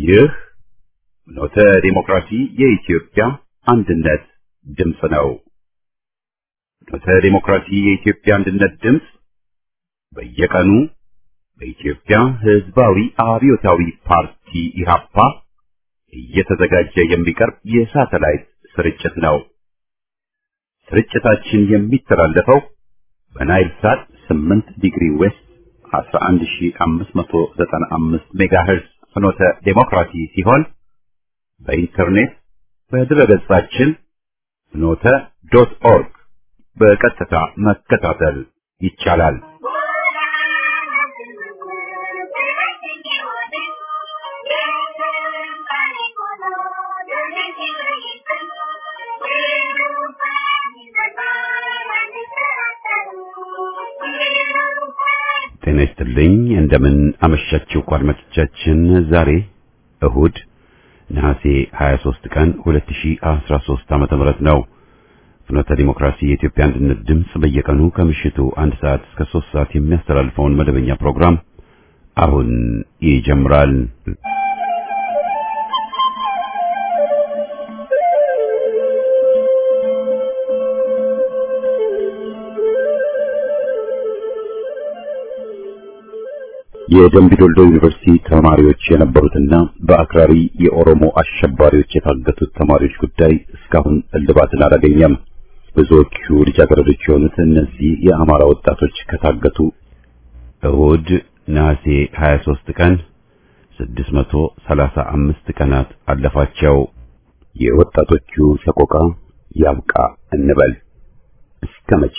ይህ ኖተ ዲሞክራሲ የኢትዮጵያ አንድነት ድምፅ ነው። ኖተ ዲሞክራሲ የኢትዮጵያ አንድነት ድምፅ በየቀኑ በኢትዮጵያ ሕዝባዊ አብዮታዊ ፓርቲ ኢህአፓ እየተዘጋጀ የሚቀርብ የሳተላይት ስርጭት ነው። ስርጭታችን የሚተላለፈው በናይል ሳት 8 ዲግሪ ዌስት 11595 ሜጋሄርዝ ፍኖተ ዴሞክራሲ ሲሆን በኢንተርኔት በድረገጻችን ፍኖተ ዶት ኦርግ በቀጥታ መከታተል ይቻላል። ጤና ይስጥልኝ። እንደምን አመሻችሁ አድማጮቻችን። ዛሬ እሁድ ነሐሴ 23 ቀን 2013 ዓመተ ምህረት ነው። ፍኖተ ዲሞክራሲ የኢትዮጵያ አንድነት ድምፅ በየቀኑ ከምሽቱ አንድ ሰዓት እስከ 3 ሰዓት የሚያስተላልፈውን መደበኛ ፕሮግራም አሁን ይጀምራል። የደምቢዶልዶ ዩኒቨርሲቲ ተማሪዎች የነበሩትና በአክራሪ የኦሮሞ አሸባሪዎች የታገቱት ተማሪዎች ጉዳይ እስካሁን እልባትን አላገኘም። ብዙዎቹ ልጃገረዶች የሆኑት እነዚህ የአማራ ወጣቶች ከታገቱ እሁድ ነሐሴ 23 ቀን 635 ቀናት አለፋቸው። የወጣቶቹ ሰቆቃ ያብቃ እንበል። እስከ መቼ?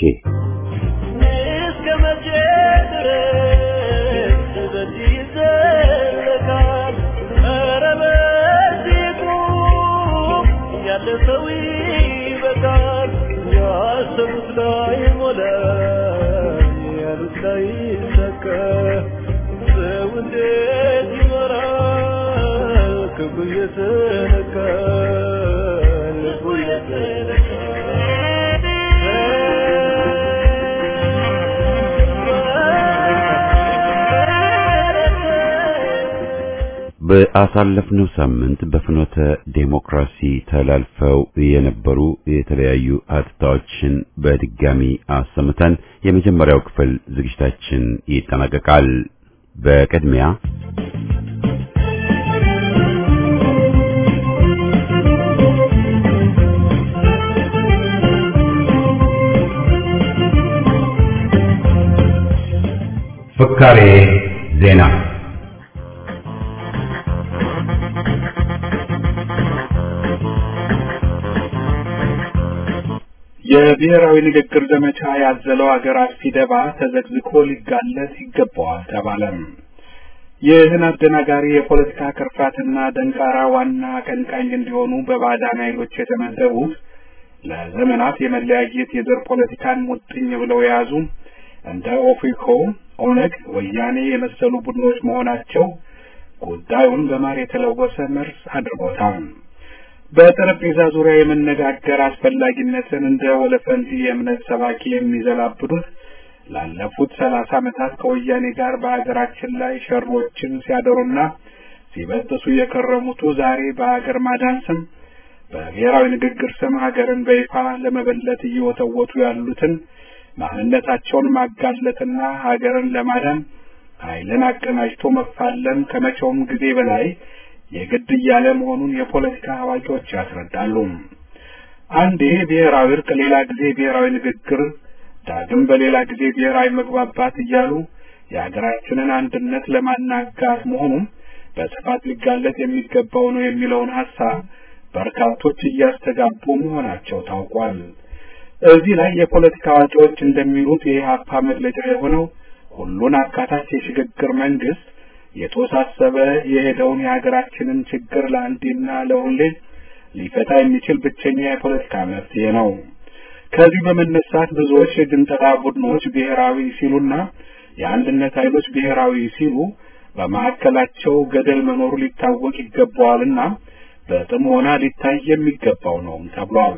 በአሳለፍነው ሳምንት በፍኖተ ዴሞክራሲ ተላልፈው የነበሩ የተለያዩ ሀተታዎችን በድጋሚ አሰምተን የመጀመሪያው ክፍል ዝግጅታችን ይጠናቀቃል። በቅድሚያ ፍካሬ ዜና የብሔራዊ ንግግር ዘመቻ ያዘለው ሀገር አጥፊ ደባ ተዘግዝቆ ሊጋለጥ ይገባዋል ተባለም። ይህን አደናጋሪ የፖለቲካ ክርፋትና ደንቃራ ዋና አቀንቃኝ እንዲሆኑ በባዕዳን ኃይሎች የተመደቡት ለዘመናት የመለያየት የዘር ፖለቲካን ሙጥኝ ብለው የያዙ እንደ ኦፌኮ፣ ኦነግ፣ ወያኔ የመሰሉ ቡድኖች መሆናቸው ጉዳዩን በማር የተለወሰ መርዝ አድርጎታል። በጠረጴዛ ዙሪያ የመነጋገር አስፈላጊነትን እንደ ወለፈንዲ የእምነት ሰባኪ የሚዘላብዱት ላለፉት ሰላሳ ዓመታት ከወያኔ ጋር በሀገራችን ላይ ሸሮችን ሲያደሩና ሲበጥሱ የከረሙቱ ዛሬ በሀገር ማዳን ስም በብሔራዊ ንግግር ስም ሀገርን በይፋ ለመበለት እየወተወቱ ያሉትን ማንነታቸውን ማጋለጥና ሀገርን ለማዳን ኃይልን አቀናጅቶ መፋለም ከመቼውም ጊዜ በላይ የግድ እያለ መሆኑን የፖለቲካ አዋቂዎች ያስረዳሉ። አንዴ ብሔራዊ እርቅ፣ ሌላ ጊዜ ብሔራዊ ንግግር፣ ዳግም በሌላ ጊዜ ብሔራዊ መግባባት እያሉ የሀገራችንን አንድነት ለማናጋት መሆኑን በስፋት ሊጋለጥ የሚገባው ነው የሚለውን ሀሳብ በርካቶች እያስተጋቡ መሆናቸው ታውቋል። እዚህ ላይ የፖለቲካ አዋቂዎች እንደሚሉት የኢህአፓ መግለጫ የሆነው ሁሉን አካታች የሽግግር መንግስት የተወሳሰበ የሄደውን የሀገራችንን ችግር ለአንዴና ለሁሌ ሊፈታ የሚችል ብቸኛ የፖለቲካ መፍትሄ ነው። ከዚህ በመነሳት ብዙዎች የግንጠላ ቡድኖች ብሔራዊ ሲሉና የአንድነት ኃይሎች ብሔራዊ ሲሉ በማዕከላቸው ገደል መኖሩ ሊታወቅ ይገባዋልና በጥሞና ሊታይ የሚገባው ነው ተብሏል።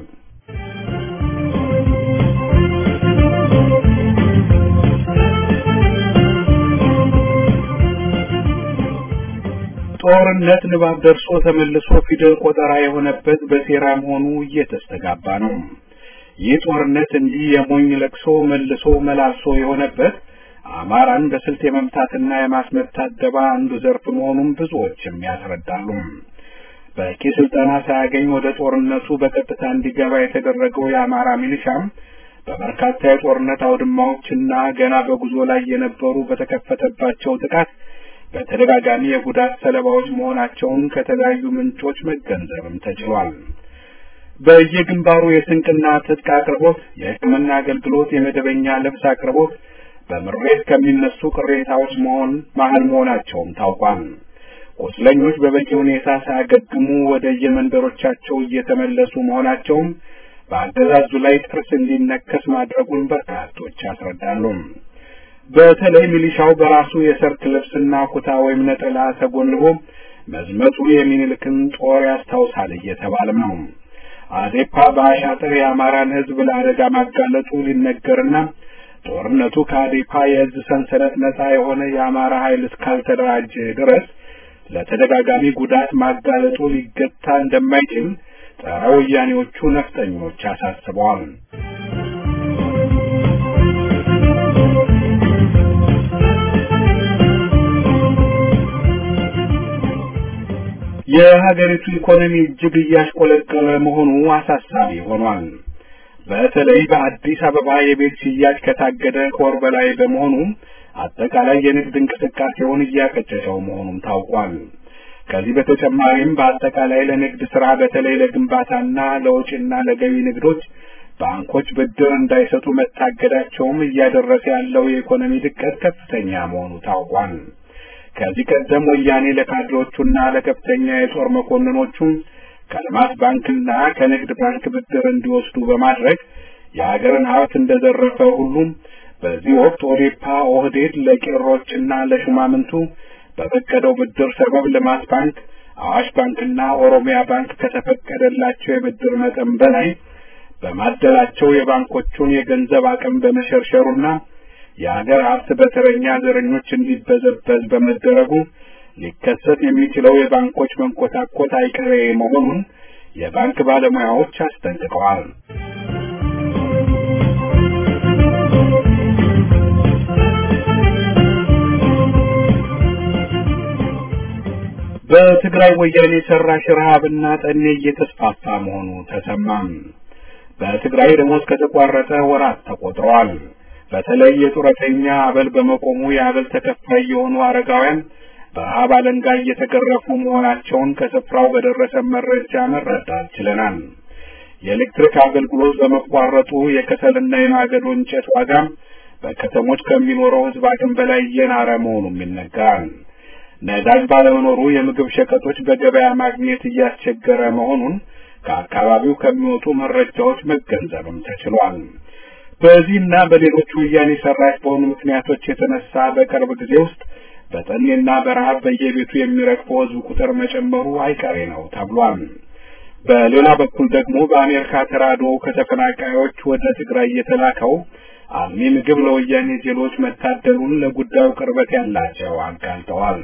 ጦር ጦርነት ንባብ ደርሶ ተመልሶ ፊደል ቆጠራ የሆነበት በሴራ መሆኑ እየተስተጋባ ነው። ይህ ጦርነት እንዲህ የሞኝ ለቅሶ መልሶ መላልሶ የሆነበት አማራን በስልት የመምታትና የማስመታት ደባ አንዱ ዘርፍ መሆኑን ብዙዎችም ያስረዳሉ። በቂ ስልጠና ሳያገኝ ወደ ጦርነቱ በቀጥታ እንዲገባ የተደረገው የአማራ ሚሊሻም በበርካታ የጦርነት አውድማዎችና ገና በጉዞ ላይ የነበሩ በተከፈተባቸው ጥቃት በተደጋጋሚ የጉዳት ሰለባዎች መሆናቸውን ከተለያዩ ምንጮች መገንዘብም ተችሏል። በየግንባሩ የስንቅና ትጥቅ አቅርቦት፣ የሕክምና አገልግሎት፣ የመደበኛ ልብስ አቅርቦት በምሬት ከሚነሱ ቅሬታዎች መሆን መሀል መሆናቸውም ታውቋል። ቁስለኞች በበቂ ሁኔታ ሳያገግሙ ወደ የመንደሮቻቸው እየተመለሱ መሆናቸውም በአገዛዙ ላይ ጥርስ እንዲነከስ ማድረጉን በርካቶች ያስረዳሉ። በተለይ ሚሊሻው በራሱ የሰርክ ልብስና ኩታ ወይም ነጠላ ተጎንቦ መዝመቱ የሚኒልክን ጦር ያስታውሳል እየተባለም ነው። አዴፓ በአሻጥር የአማራን ሕዝብ ለአደጋ ማጋለጡ ሊነገርና ጦርነቱ ከአዴፓ የእዝ ሰንሰለት ነጻ የሆነ የአማራ ኃይል እስካልተደራጀ ድረስ ለተደጋጋሚ ጉዳት ማጋለጡ ሊገታ እንደማይችል ጸረ ወያኔዎቹ ነፍጠኞች አሳስበዋል። የሀገሪቱ ኢኮኖሚ እጅግ እያሽቆለቀለ መሆኑ አሳሳቢ ሆኗል። በተለይ በአዲስ አበባ የቤት ሽያጭ ከታገደ ከወር በላይ በመሆኑ አጠቃላይ የንግድ እንቅስቃሴውን እያቀጨጨው መሆኑም ታውቋል። ከዚህ በተጨማሪም በአጠቃላይ ለንግድ ስራ በተለይ ለግንባታና ለውጭና ለገቢ ንግዶች ባንኮች ብድር እንዳይሰጡ መታገዳቸውም እያደረሰ ያለው የኢኮኖሚ ድቀት ከፍተኛ መሆኑ ታውቋል። ከዚህ ቀደም ወያኔ ለካድሬዎቹና ለከፍተኛ የጦር መኮንኖቹ ከልማት ባንክና ከንግድ ባንክ ብድር እንዲወስዱ በማድረግ የሀገርን ሀብት እንደዘረፈ ሁሉም በዚህ ወቅት ኦዴፓ ኦህዴድ ለቄሮችና ለሹማምንቱ በፈቀደው ብድር ሰበብ ልማት ባንክ፣ አዋሽ ባንክና ኦሮሚያ ባንክ ከተፈቀደላቸው የብድር መጠን በላይ በማደላቸው የባንኮቹን የገንዘብ አቅም በመሸርሸሩና የሀገር ሀብት በተረኛ ዘረኞች እንዲበዘበዝ በመደረጉ ሊከሰት የሚችለው የባንኮች መንኮታኮት አይቀሬ መሆኑን የባንክ ባለሙያዎች አስጠንቅቀዋል። በትግራይ ወያኔ ሰራሽ ረሃብና ጠኔ እየተስፋፋ መሆኑ ተሰማም። በትግራይ ደሞዝ ከተቋረጠ ወራት ተቆጥረዋል። በተለይ የጡረተኛ አበል በመቆሙ የአበል ተከፋይ የሆኑ አረጋውያን በረሃብ አለንጋ እየተገረፉ መሆናቸውን ከስፍራው በደረሰ መረጃ መረዳት ችለናል። የኤሌክትሪክ አገልግሎት በመቋረጡ የከሰልና የማገዶ እንጨት ዋጋ በከተሞች ከሚኖረው ሕዝብ አቅም በላይ እየናረ መሆኑም ይነገራል። ነዳጅ ባለመኖሩ የምግብ ሸቀጦች በገበያ ማግኘት እያስቸገረ መሆኑን ከአካባቢው ከሚወጡ መረጃዎች መገንዘብም ተችሏል። በዚህና በሌሎች ወያኔ ሰራሽ በሆኑ ምክንያቶች የተነሳ በቅርብ ጊዜ ውስጥ በጠኔና በረሃብ በየቤቱ የሚረግፈው ሕዝብ ቁጥር መጨመሩ አይቀሬ ነው ተብሏል። በሌላ በኩል ደግሞ በአሜሪካ ተራድኦ ከተፈናቃዮች ወደ ትግራይ የተላከው አልሚ ምግብ ለወያኔ ዜሎች መታደሉን ለጉዳዩ ቅርበት ያላቸው አጋልጠዋል።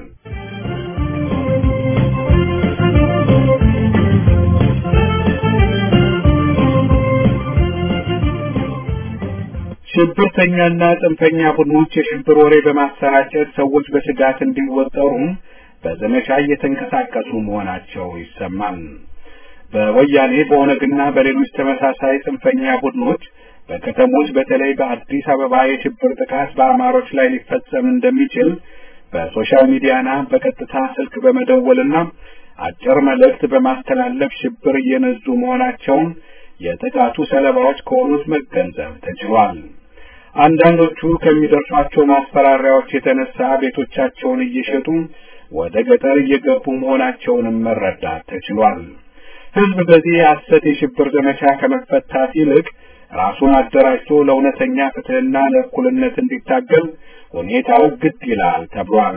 ሽብርተኛና ጽንፈኛ ቡድኖች የሽብር ወሬ በማሰራጨት ሰዎች በስጋት እንዲወጠሩ በዘመቻ እየተንቀሳቀሱ መሆናቸው ይሰማል። በወያኔ በኦነግና በሌሎች ተመሳሳይ ጽንፈኛ ቡድኖች በከተሞች በተለይ በአዲስ አበባ የሽብር ጥቃት በአማሮች ላይ ሊፈጸም እንደሚችል በሶሻል ሚዲያና በቀጥታ ስልክ በመደወልና አጭር መልእክት በማስተላለፍ ሽብር እየነዙ መሆናቸውን የጥቃቱ ሰለባዎች ከሆኑት መገንዘብ ተችሏል። አንዳንዶቹ ከሚደርሷቸው ማስፈራሪያዎች የተነሳ ቤቶቻቸውን እየሸጡ ወደ ገጠር እየገቡ መሆናቸውንም መረዳት ተችሏል። ሕዝብ በዚህ የሐሰት የሽብር ዘመቻ ከመፈታት ይልቅ ራሱን አደራጅቶ ለእውነተኛ ፍትሕና ለእኩልነት እንዲታገል ሁኔታው ግድ ይላል ተብሏል።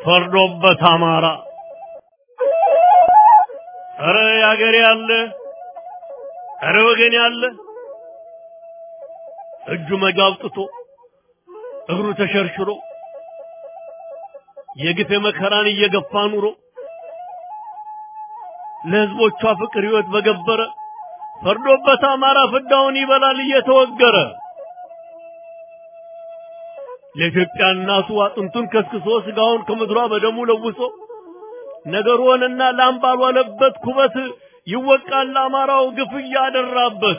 ፈርዶበት አማራ ኧረ ያገሬ ያለ ኧረ ወገን ያለ እጁ መጋብጥቶ እግሩ ተሸርሽሮ የግፍ መከራን እየገፋ ኑሮ ለህዝቦቿ ፍቅር ህይወት በገበረ ፈርዶበት አማራ ፍዳውን ይበላል እየተወገረ ለኢትዮጵያ እናቱ አጥንቱን ከስክሶ ስጋውን ከምድሯ በደሙ ለውሶ ነገር ሆነና ላም ባልዋለበት ኩበት ይወቃል አማራው ግፍ እያደራበት።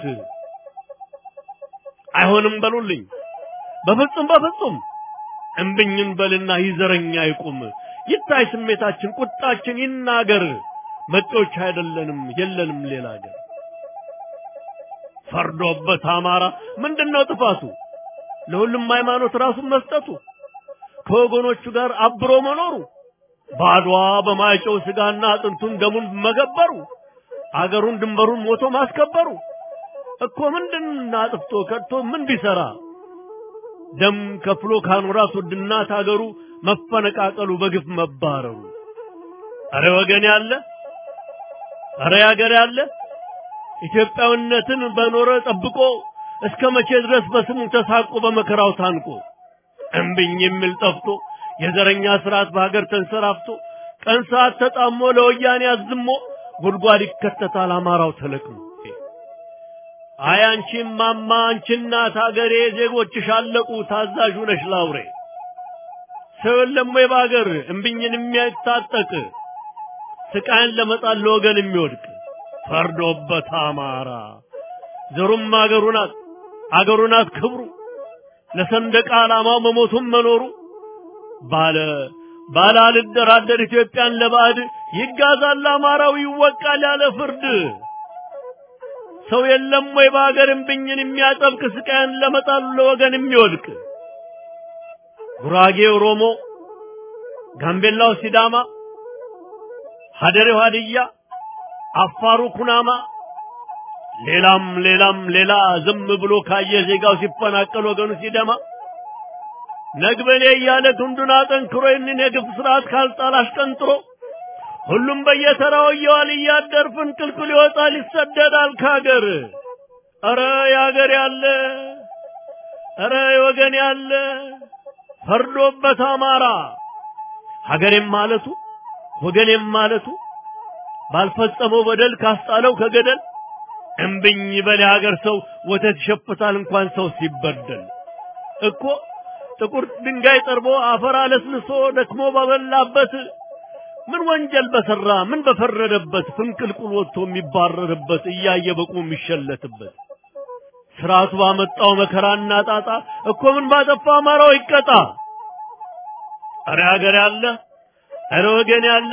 አይሆንም በሉልኝ በፍጹም በፍጹም እምብኝን በልና ይዘረኛ ይቁም ይታይ ስሜታችን ቁጣችን ይናገር መጤዎች አይደለንም የለንም ሌላ ሀገር ፈርዶበት አማራ ምንድነው ጥፋቱ ለሁሉም ሃይማኖት ራሱን መስጠቱ ከወገኖቹ ጋር አብሮ መኖሩ ባድዋ በማይጨው ስጋና አጥንቱን ደሙን መገበሩ አገሩን ድንበሩን ሞቶ ማስከበሩ እኮ ምንድን አጥፍቶ ከድቶ ምን ቢሰራ ደም ከፍሎ ካኖራት ውድና ታገሩ መፈነቃቀሉ በግፍ መባረሩ አረ ወገን ያለ አረ ያገር ያለ ኢትዮጵያዊነትን በኖረ ጠብቆ እስከ መቼ ድረስ በስሙ ተሳቆ በመከራው ታንቆ እምብኝ የሚል ጠፍቶ የዘረኛ ስርዓት በሀገር ተንሰራፍቶ ቀን ሰዓት ተጣሞ ለወያኔ አዝሞ ጉድጓድ ይከተታል አማራው ተለቅሞ አይ አንቺም ማማ አንቺ እናት ሀገሬ ዜጎችሽ አለቁ ታዛዥ ነሽ ላውሬ ሰው የለም ወይ በሀገር እምብኝን የሚያታጠቅ ስቃይን ለመጣል ለወገን የሚወድቅ ፈርዶበት አማራ ዘሩም አገሩ ናት አገሩ ናት ክብሩ ለሰንደቅ ዓላማው መሞቱም መኖሩ ባለ ባለ አልደራደር ኢትዮጵያን ለባዕድ ይጋዛል አማራው ይወቃል ያለ ፍርድ ሰው የለም ወይ በሀገር እምብኝን የሚያጠብቅ ስቃይን ለመጣል ለወገን የሚወድቅ ጉራጌ ኦሮሞ፣ ጋምቤላው ሲዳማ፣ ሀደሬው ሀድያ፣ አፋሩ ኩናማ ሌላም ሌላም ሌላ ዝም ብሎ ካየ ዜጋው ሲፈናቀል ወገኑ ሲደማ ነግበኔ እያለ ክንዱን አጠንክሮ ይህንን የግፍ ስርዓት ካልጣል አሽቀንጥሮ ሁሉም በየተራው እየዋል እያደር ፍንቅልቅል ይወጣል ይሰደዳል ካገር። ኧረ ያገር ያለ ኧረ የወገን ያለ ፈርዶበት አማራ ሀገሬም ማለቱ ወገኔም ማለቱ ባልፈጸመው በደል ካስጣለው ከገደል እምብኝ በል የሀገር ሰው ወተት ይሸፍታል እንኳን ሰው ሲበደል እኮ ጥቁር ድንጋይ ጠርቦ አፈር አለስልሶ ደክሞ ባበላበት ምን ወንጀል በሰራ ምን በፈረደበት ፍንቅልቁል ወጥቶ የሚባረርበት እያየ በቁ የሚሸለትበት ስርዓቱ ባመጣው መከራና ጣጣ እኮ ምን ባጠፋ አማራው ይቀጣ። አረ ሀገር ያለ አረ ወገን ያለ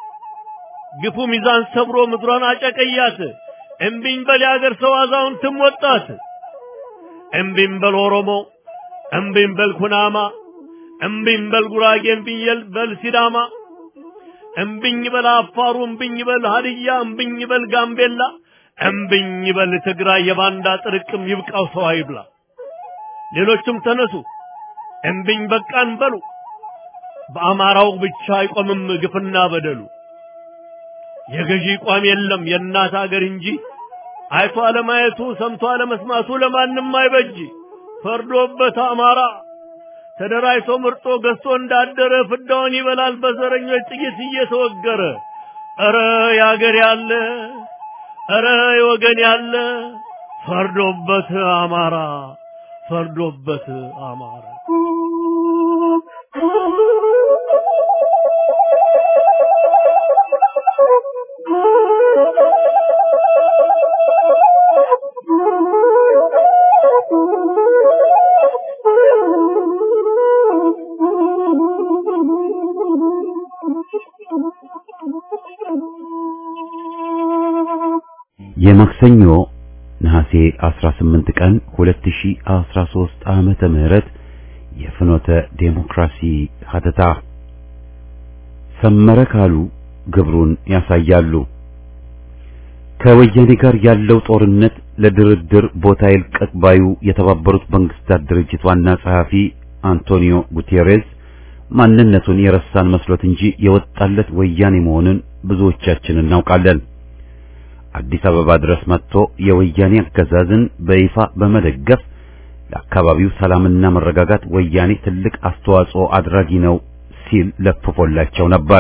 ግፉ ሚዛን ሰብሮ ምድሯን አጨቀያት። እምቢኝ በል የሀገር ሰው አዛውንትም ወጣት። እምቢኝ በል ኦሮሞ፣ እምቢኝ በል ኩናማ፣ እምቢኝ በል ጉራጌ፣ እምቢኝ በል ሲዳማ፣ እምቢኝ በል አፋሩ፣ እምቢኝ በል ሀድያ፣ እምቢኝ በል ጋምቤላ፣ እምቢኝ በል ትግራይ። የባንዳ ጥርቅም ይብቃው ሰው አይብላ። ሌሎችም ተነሱ እምቢኝ በቃን በሉ። በአማራው ብቻ አይቆምም ግፍና በደሉ። የገዢ ቋም የለም የእናት አገር እንጂ አይቶ አለማየቱ ሰምቶ አለመስማቱ ለማንም አይበጅ። ፈርዶበት አማራ ተደራጅቶ ምርጦ ገዝቶ እንዳደረ ፍዳውን ይበላል በዘረኞች ጥይት እየተወገረ። ኧረ ያገር ያለ ኧረ የወገን ያለ ፈርዶበት አማራ ፈርዶበት አማራ የማክሰኞ ነሐሴ 18 ቀን 2013 ዓመተ ምህረት የፍኖተ ዴሞክራሲ ሀተታ ሰመረ ካሉ ግብሩን ያሳያሉ። ከወያኔ ጋር ያለው ጦርነት ለድርድር ቦታ ይልቀቅ ባዩ የተባበሩት መንግስታት ድርጅት ዋና ጸሐፊ አንቶኒዮ ጉቴሬዝ ማንነቱን የረሳን መስሎት እንጂ የወጣለት ወያኔ መሆኑን ብዙዎቻችን እናውቃለን። አዲስ አበባ ድረስ መጥቶ የወያኔ አገዛዝን በይፋ በመደገፍ ለአካባቢው ሰላምና መረጋጋት ወያኔ ትልቅ አስተዋጽኦ አድራጊ ነው ሲል ለፍፎላቸው ነበር።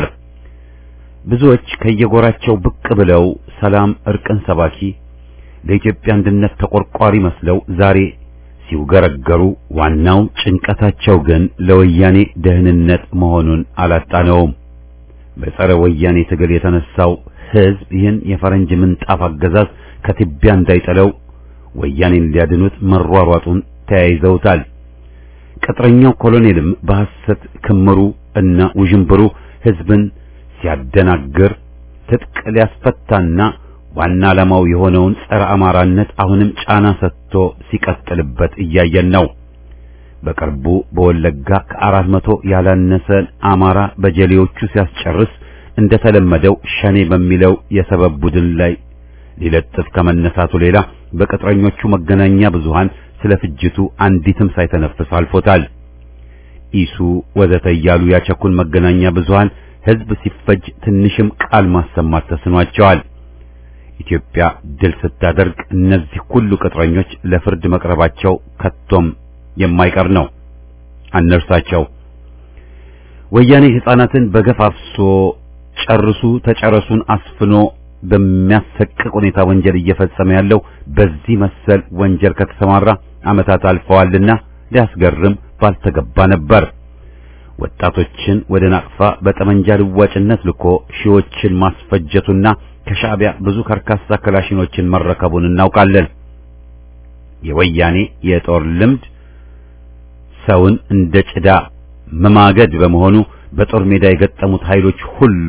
ብዙዎች ከየጎራቸው ብቅ ብለው ሰላም፣ እርቅን ሰባኪ ለኢትዮጵያ አንድነት ተቆርቋሪ መስለው ዛሬ ሲውገረገሩ ዋናው ጭንቀታቸው ግን ለወያኔ ደህንነት መሆኑን አላጣነውም። በጸረ ወያኔ ትግል የተነሳው ሕዝብ ይህን የፈረንጅ ምንጣፍ አገዛዝ ከትቢያ እንዳይጠለው ወያኔን ሊያድኑት መሯሯጡን ተያይዘውታል። ቅጥረኛው ኮሎኔልም በሐሰት ክምሩ እና ውዥንብሩ ሕዝብን ሲያደናግር ትጥቅ ሊያስፈታና ዋና ዓላማው የሆነውን ጸረ አማራነት አሁንም ጫና ሰጥቶ ሲቀጥልበት እያየን ነው። በቅርቡ በወለጋ ከአራት መቶ ያላነሰን አማራ በጀሌዎቹ ሲያስጨርስ እንደተለመደው ሸኔ በሚለው የሰበብ ቡድን ላይ ሊለጥፍ ከመነሳቱ ሌላ በቅጥረኞቹ መገናኛ ብዙሃን ስለ ፍጅቱ አንዲትም ሳይተነፍስ አልፎታል። ኢሱ ወዘተ እያሉ ያቸኩን መገናኛ ብዙሃን ሕዝብ ሲፈጅ ትንሽም ቃል ማሰማት ተስኗቸዋል። ኢትዮጵያ ድል ስታደርግ እነዚህ ሁሉ ቅጥረኞች ለፍርድ መቅረባቸው ከቶም የማይቀር ነው። አነርሳቸው ወያኔ ሕፃናትን በገፍ አፍሶ ጨርሱ ተጨረሱን አስፍኖ በሚያሰቅቅ ሁኔታ ወንጀል እየፈጸመ ያለው በዚህ መሰል ወንጀል ከተሰማራ ዓመታት አልፈዋልና ሊያስገርም ባልተገባ ነበር። ወጣቶችን ወደ ናቅፋ በጠመንጃ ልዋጭነት ልኮ ሺዎችን ማስፈጀቱና ከሻዕቢያ ብዙ ከርካሳ ክላሽኖችን መረከቡን እናውቃለን። የወያኔ የጦር ልምድ ሰውን እንደ ጭዳ መማገድ በመሆኑ በጦር ሜዳ የገጠሙት ኃይሎች ሁሉ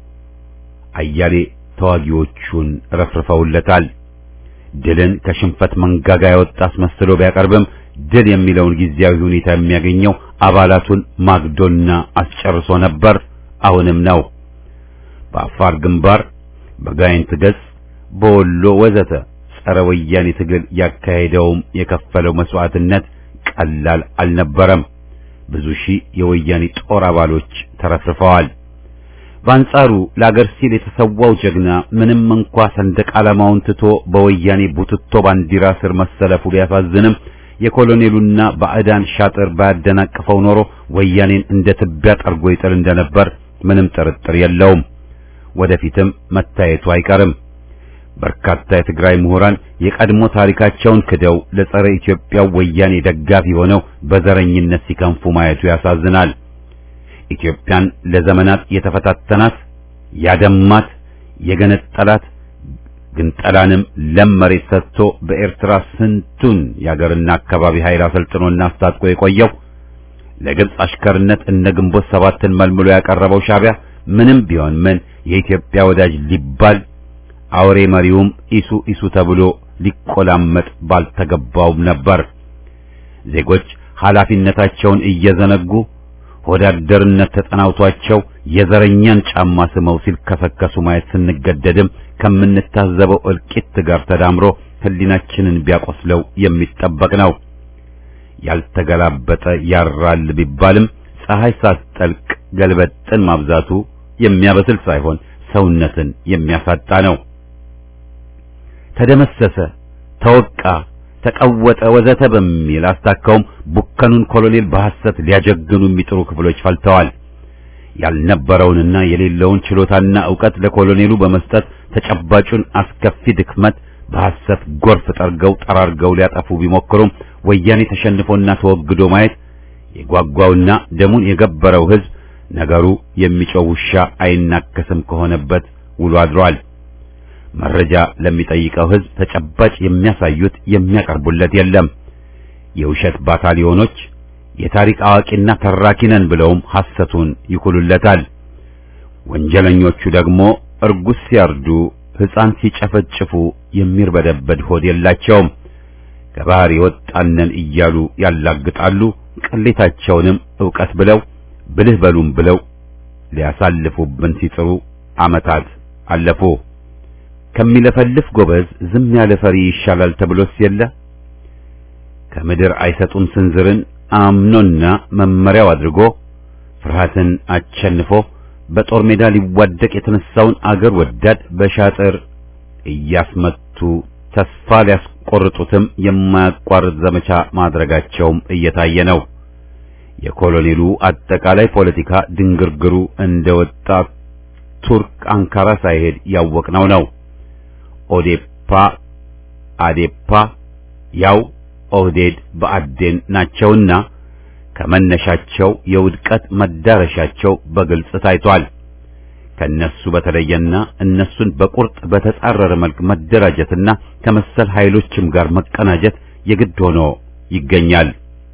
አያሌ ተዋጊዎቹን ረፍርፈውለታል። ድልን ከሽንፈት መንጋጋ ያወጣ አስመስሎ ቢያቀርብም ድል የሚለውን ጊዜያዊ ሁኔታ የሚያገኘው አባላቱን ማግዶና አስጨርሶ ነበር፣ አሁንም ነው። በአፋር ግንባር፣ በጋይንት ገጽ፣ በወሎ ወዘተ ጸረ ወያኔ ትግል ያካሄደውም የከፈለው መስዋዕትነት ቀላል አልነበረም። ብዙ ሺህ የወያኔ ጦር አባሎች ተረፍርፈዋል። በአንጻሩ ለአገር ሲል የተሰዋው ጀግና ምንም እንኳ ሰንደቅ ዓላማውን ትቶ በወያኔ ቡትቶ ባንዲራ ስር መሰለፉ ቢያሳዝንም የኮሎኔሉና ባዕዳን ሻጥር ባያደናቅፈው ኖሮ ወያኔን እንደ ትቢያ ጠርጎ ይጥል እንደነበር ምንም ጥርጥር የለውም። ወደፊትም መታየቱ አይቀርም። በርካታ የትግራይ ምሁራን የቀድሞ ታሪካቸውን ክደው ለጸረ ኢትዮጵያ ወያኔ ደጋፊ ሆነው በዘረኝነት ሲከንፉ ማየቱ ያሳዝናል። ኢትዮጵያን ለዘመናት የተፈታተናት ያደማት፣ የገነጠላት ግንጠላንም ለም መሬት ሰጥቶ በኤርትራ ስንቱን የአገርና አካባቢ ኃይል አሰልጥኖና አስታጥቆ የቆየው ለግብፅ አሽከርነት እነ ግንቦት ሰባትን መልምሎ ያቀረበው ሻዕቢያ ምንም ቢሆን ምን የኢትዮጵያ ወዳጅ ሊባል አውሬ መሪውም ኢሱ ኢሱ ተብሎ ሊቆላመጥ ባልተገባውም ነበር። ዜጎች ኃላፊነታቸውን እየዘነጉ ሆዳደርነት ተጠናውቷቸው የዘረኛን ጫማ ስመው ሲልከሰከሱ ማየት ስንገደድም ከምንታዘበው እልቂት ጋር ተዳምሮ ሕሊናችንን ቢያቆስለው የሚጠበቅ ነው። ያልተገላበጠ ያራል ቢባልም ፀሐይ ሳትጠልቅ ገልበጥን ማብዛቱ የሚያበስል ሳይሆን ሰውነትን የሚያሳጣ ነው። ተደመሰሰ፣ ተወቃ፣ ተቀወጠ ወዘተ በሚል አስታካውም ቡከኑን ኮሎኔል በሐሰት ሊያጀግኑ የሚጥሩ ክፍሎች ፈልተዋል። ያልነበረውንና የሌለውን ችሎታና ዕውቀት ለኮሎኔሉ በመስጠት ተጨባጩን አስከፊ ድክመት በሐሰት ጎርፍ ጠርገው ጠራርገው ሊያጠፉ ቢሞክሩም ወያኔ ተሸንፎና ተወግዶ ማየት የጓጓውና ደሙን የገበረው ሕዝብ ነገሩ የሚጮህ ውሻ አይናከስም ከሆነበት ውሎ አድሯል። መረጃ ለሚጠይቀው ሕዝብ ተጨባጭ የሚያሳዩት የሚያቀርቡለት የለም። የውሸት ባታሊዮኖች የታሪክ አዋቂና ተራኪ ነን ብለውም ሐሰቱን ይኩሉለታል። ወንጀለኞቹ ደግሞ እርጉዝ ሲያርዱ፣ ሕፃን ሲጨፈጭፉ የሚርበደበድ ሆድ የላቸውም። ከባህር የወጣነን እያሉ ያላግጣሉ። ቅሌታቸውንም ዕውቀት ብለው ብልህ በሉም ብለው ሊያሳልፉብን ሲጥሩ ዓመታት አለፉ። ከሚለፈልፍ ጎበዝ ዝም ያለ ፈሪ ይሻላል ተብሎስ የለ። ከምድር አይሰጡም ስንዝርን አምኖና መመሪያው አድርጎ ፍርሃትን አቸንፎ በጦር ሜዳ ሊዋደቅ የተነሳውን አገር ወዳድ በሻጥር እያስመቱ ተስፋ ሊያስቆርጡትም የማያቋርጥ ዘመቻ ማድረጋቸውም እየታየ ነው። የኮሎኔሉ አጠቃላይ ፖለቲካ ድንግርግሩ እንደወጣ ቱርክ አንካራ ሳይሄድ ያወቅነው ነው። ኦዴፓ፣ አዴፓ ያው ኦህዴድ በአዴን ናቸውና ከመነሻቸው የውድቀት መዳረሻቸው በግልጽ ታይቷል። ከነሱ በተለየና እነሱን በቁርጥ በተጻረረ መልክ መደራጀትና ከመሰል ኃይሎችም ጋር መቀናጀት የግድ ሆኖ ይገኛል።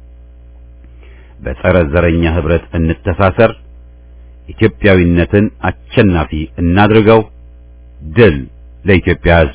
በጸረ ዘረኛ ህብረት እንተሳሰር፣ ኢትዮጵያዊነትን አሸናፊ እናድርገው። ድል ለኢትዮጵያ ሕዝብ!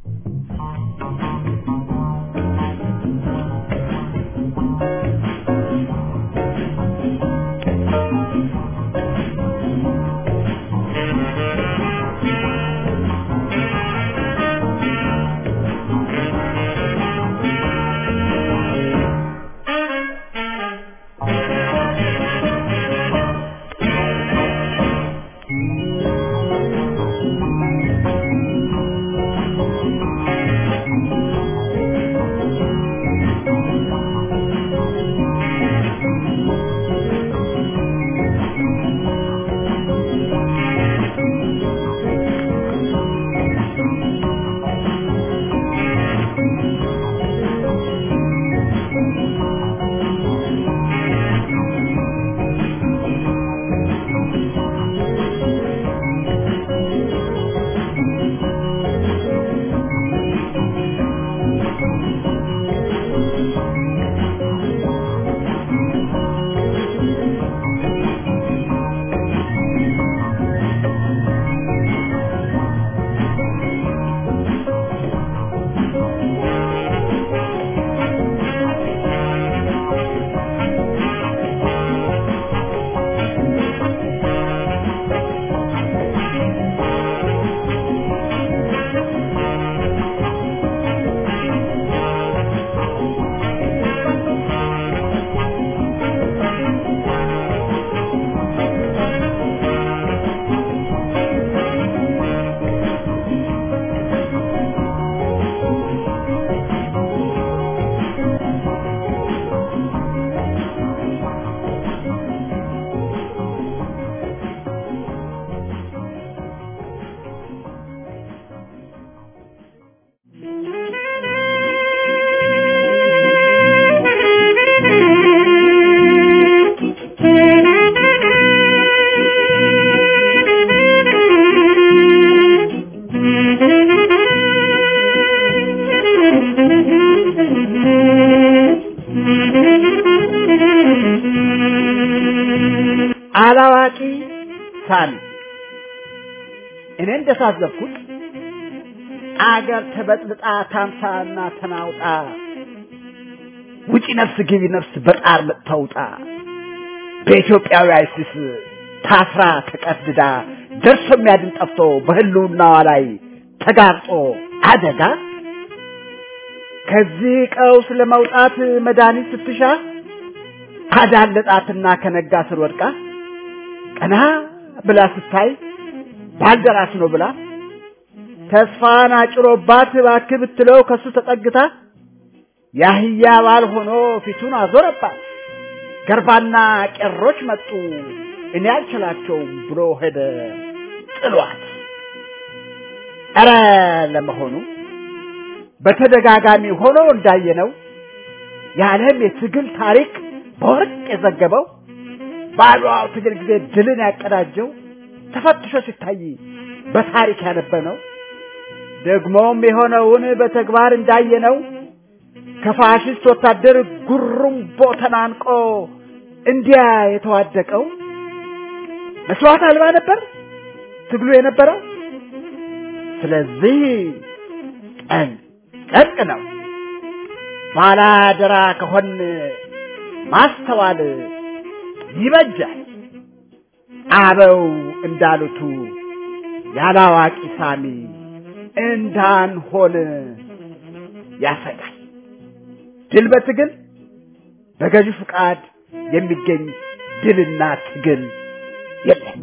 አላዋቂ ሳሚ እኔ እንደታዘብኩት አገር ተበጥብጣ ታምሳና ተናውጣ ውጪ ነፍስ ግቢ ነፍስ በጣር መጥተውጣ በኢትዮጵያዊ አይሲስ ታስራ ተቀድዳ ደርሶ የሚያድን ጠፍቶ በህልውናዋ ላይ ተጋርጦ አደጋ ከዚህ ቀውስ ለመውጣት መድኃኒት ስትሻ ካዳለጣትና ከነጋ ስር ወድቃ ቀና ብላ ስታይ ባልደራስ ነው ብላ ተስፋን አጭሮባት እባክህ ብትለው ከሱ ተጠግታ ያህያ ባል ሆኖ ፊቱን አዞረባት። ገርባና ቄሮች መጡ እኔ አልችላቸውም ብሎ ሄደ ጥሏት። ኧረ ለመሆኑ በተደጋጋሚ ሆኖ እንዳየነው የዓለም የትግል ታሪክ በወርቅ የዘገበው በአድዋው ትግል ጊዜ ድልን ያቀዳጀው ተፈትሾ ሲታይ በታሪክ ያነበነው ደግሞም የሆነውን በተግባር እንዳየነው ከፋሽስት ወታደር ጉሩምቦ ተናንቆ እንዲያ የተዋደቀው መስዋዕት አልባ ነበር ትግሉ የነበረው። ስለዚህ ቀን ጨርቅ ነው። ባላደራ ከሆን ማስተዋል ይበጃል። አበው እንዳሉቱ ያላዋቂ ሳሚ እንዳንሆን ያሰጋል። ድል በትግል በገዢ ፍቃድ የሚገኝ ድልና ትግል የለም።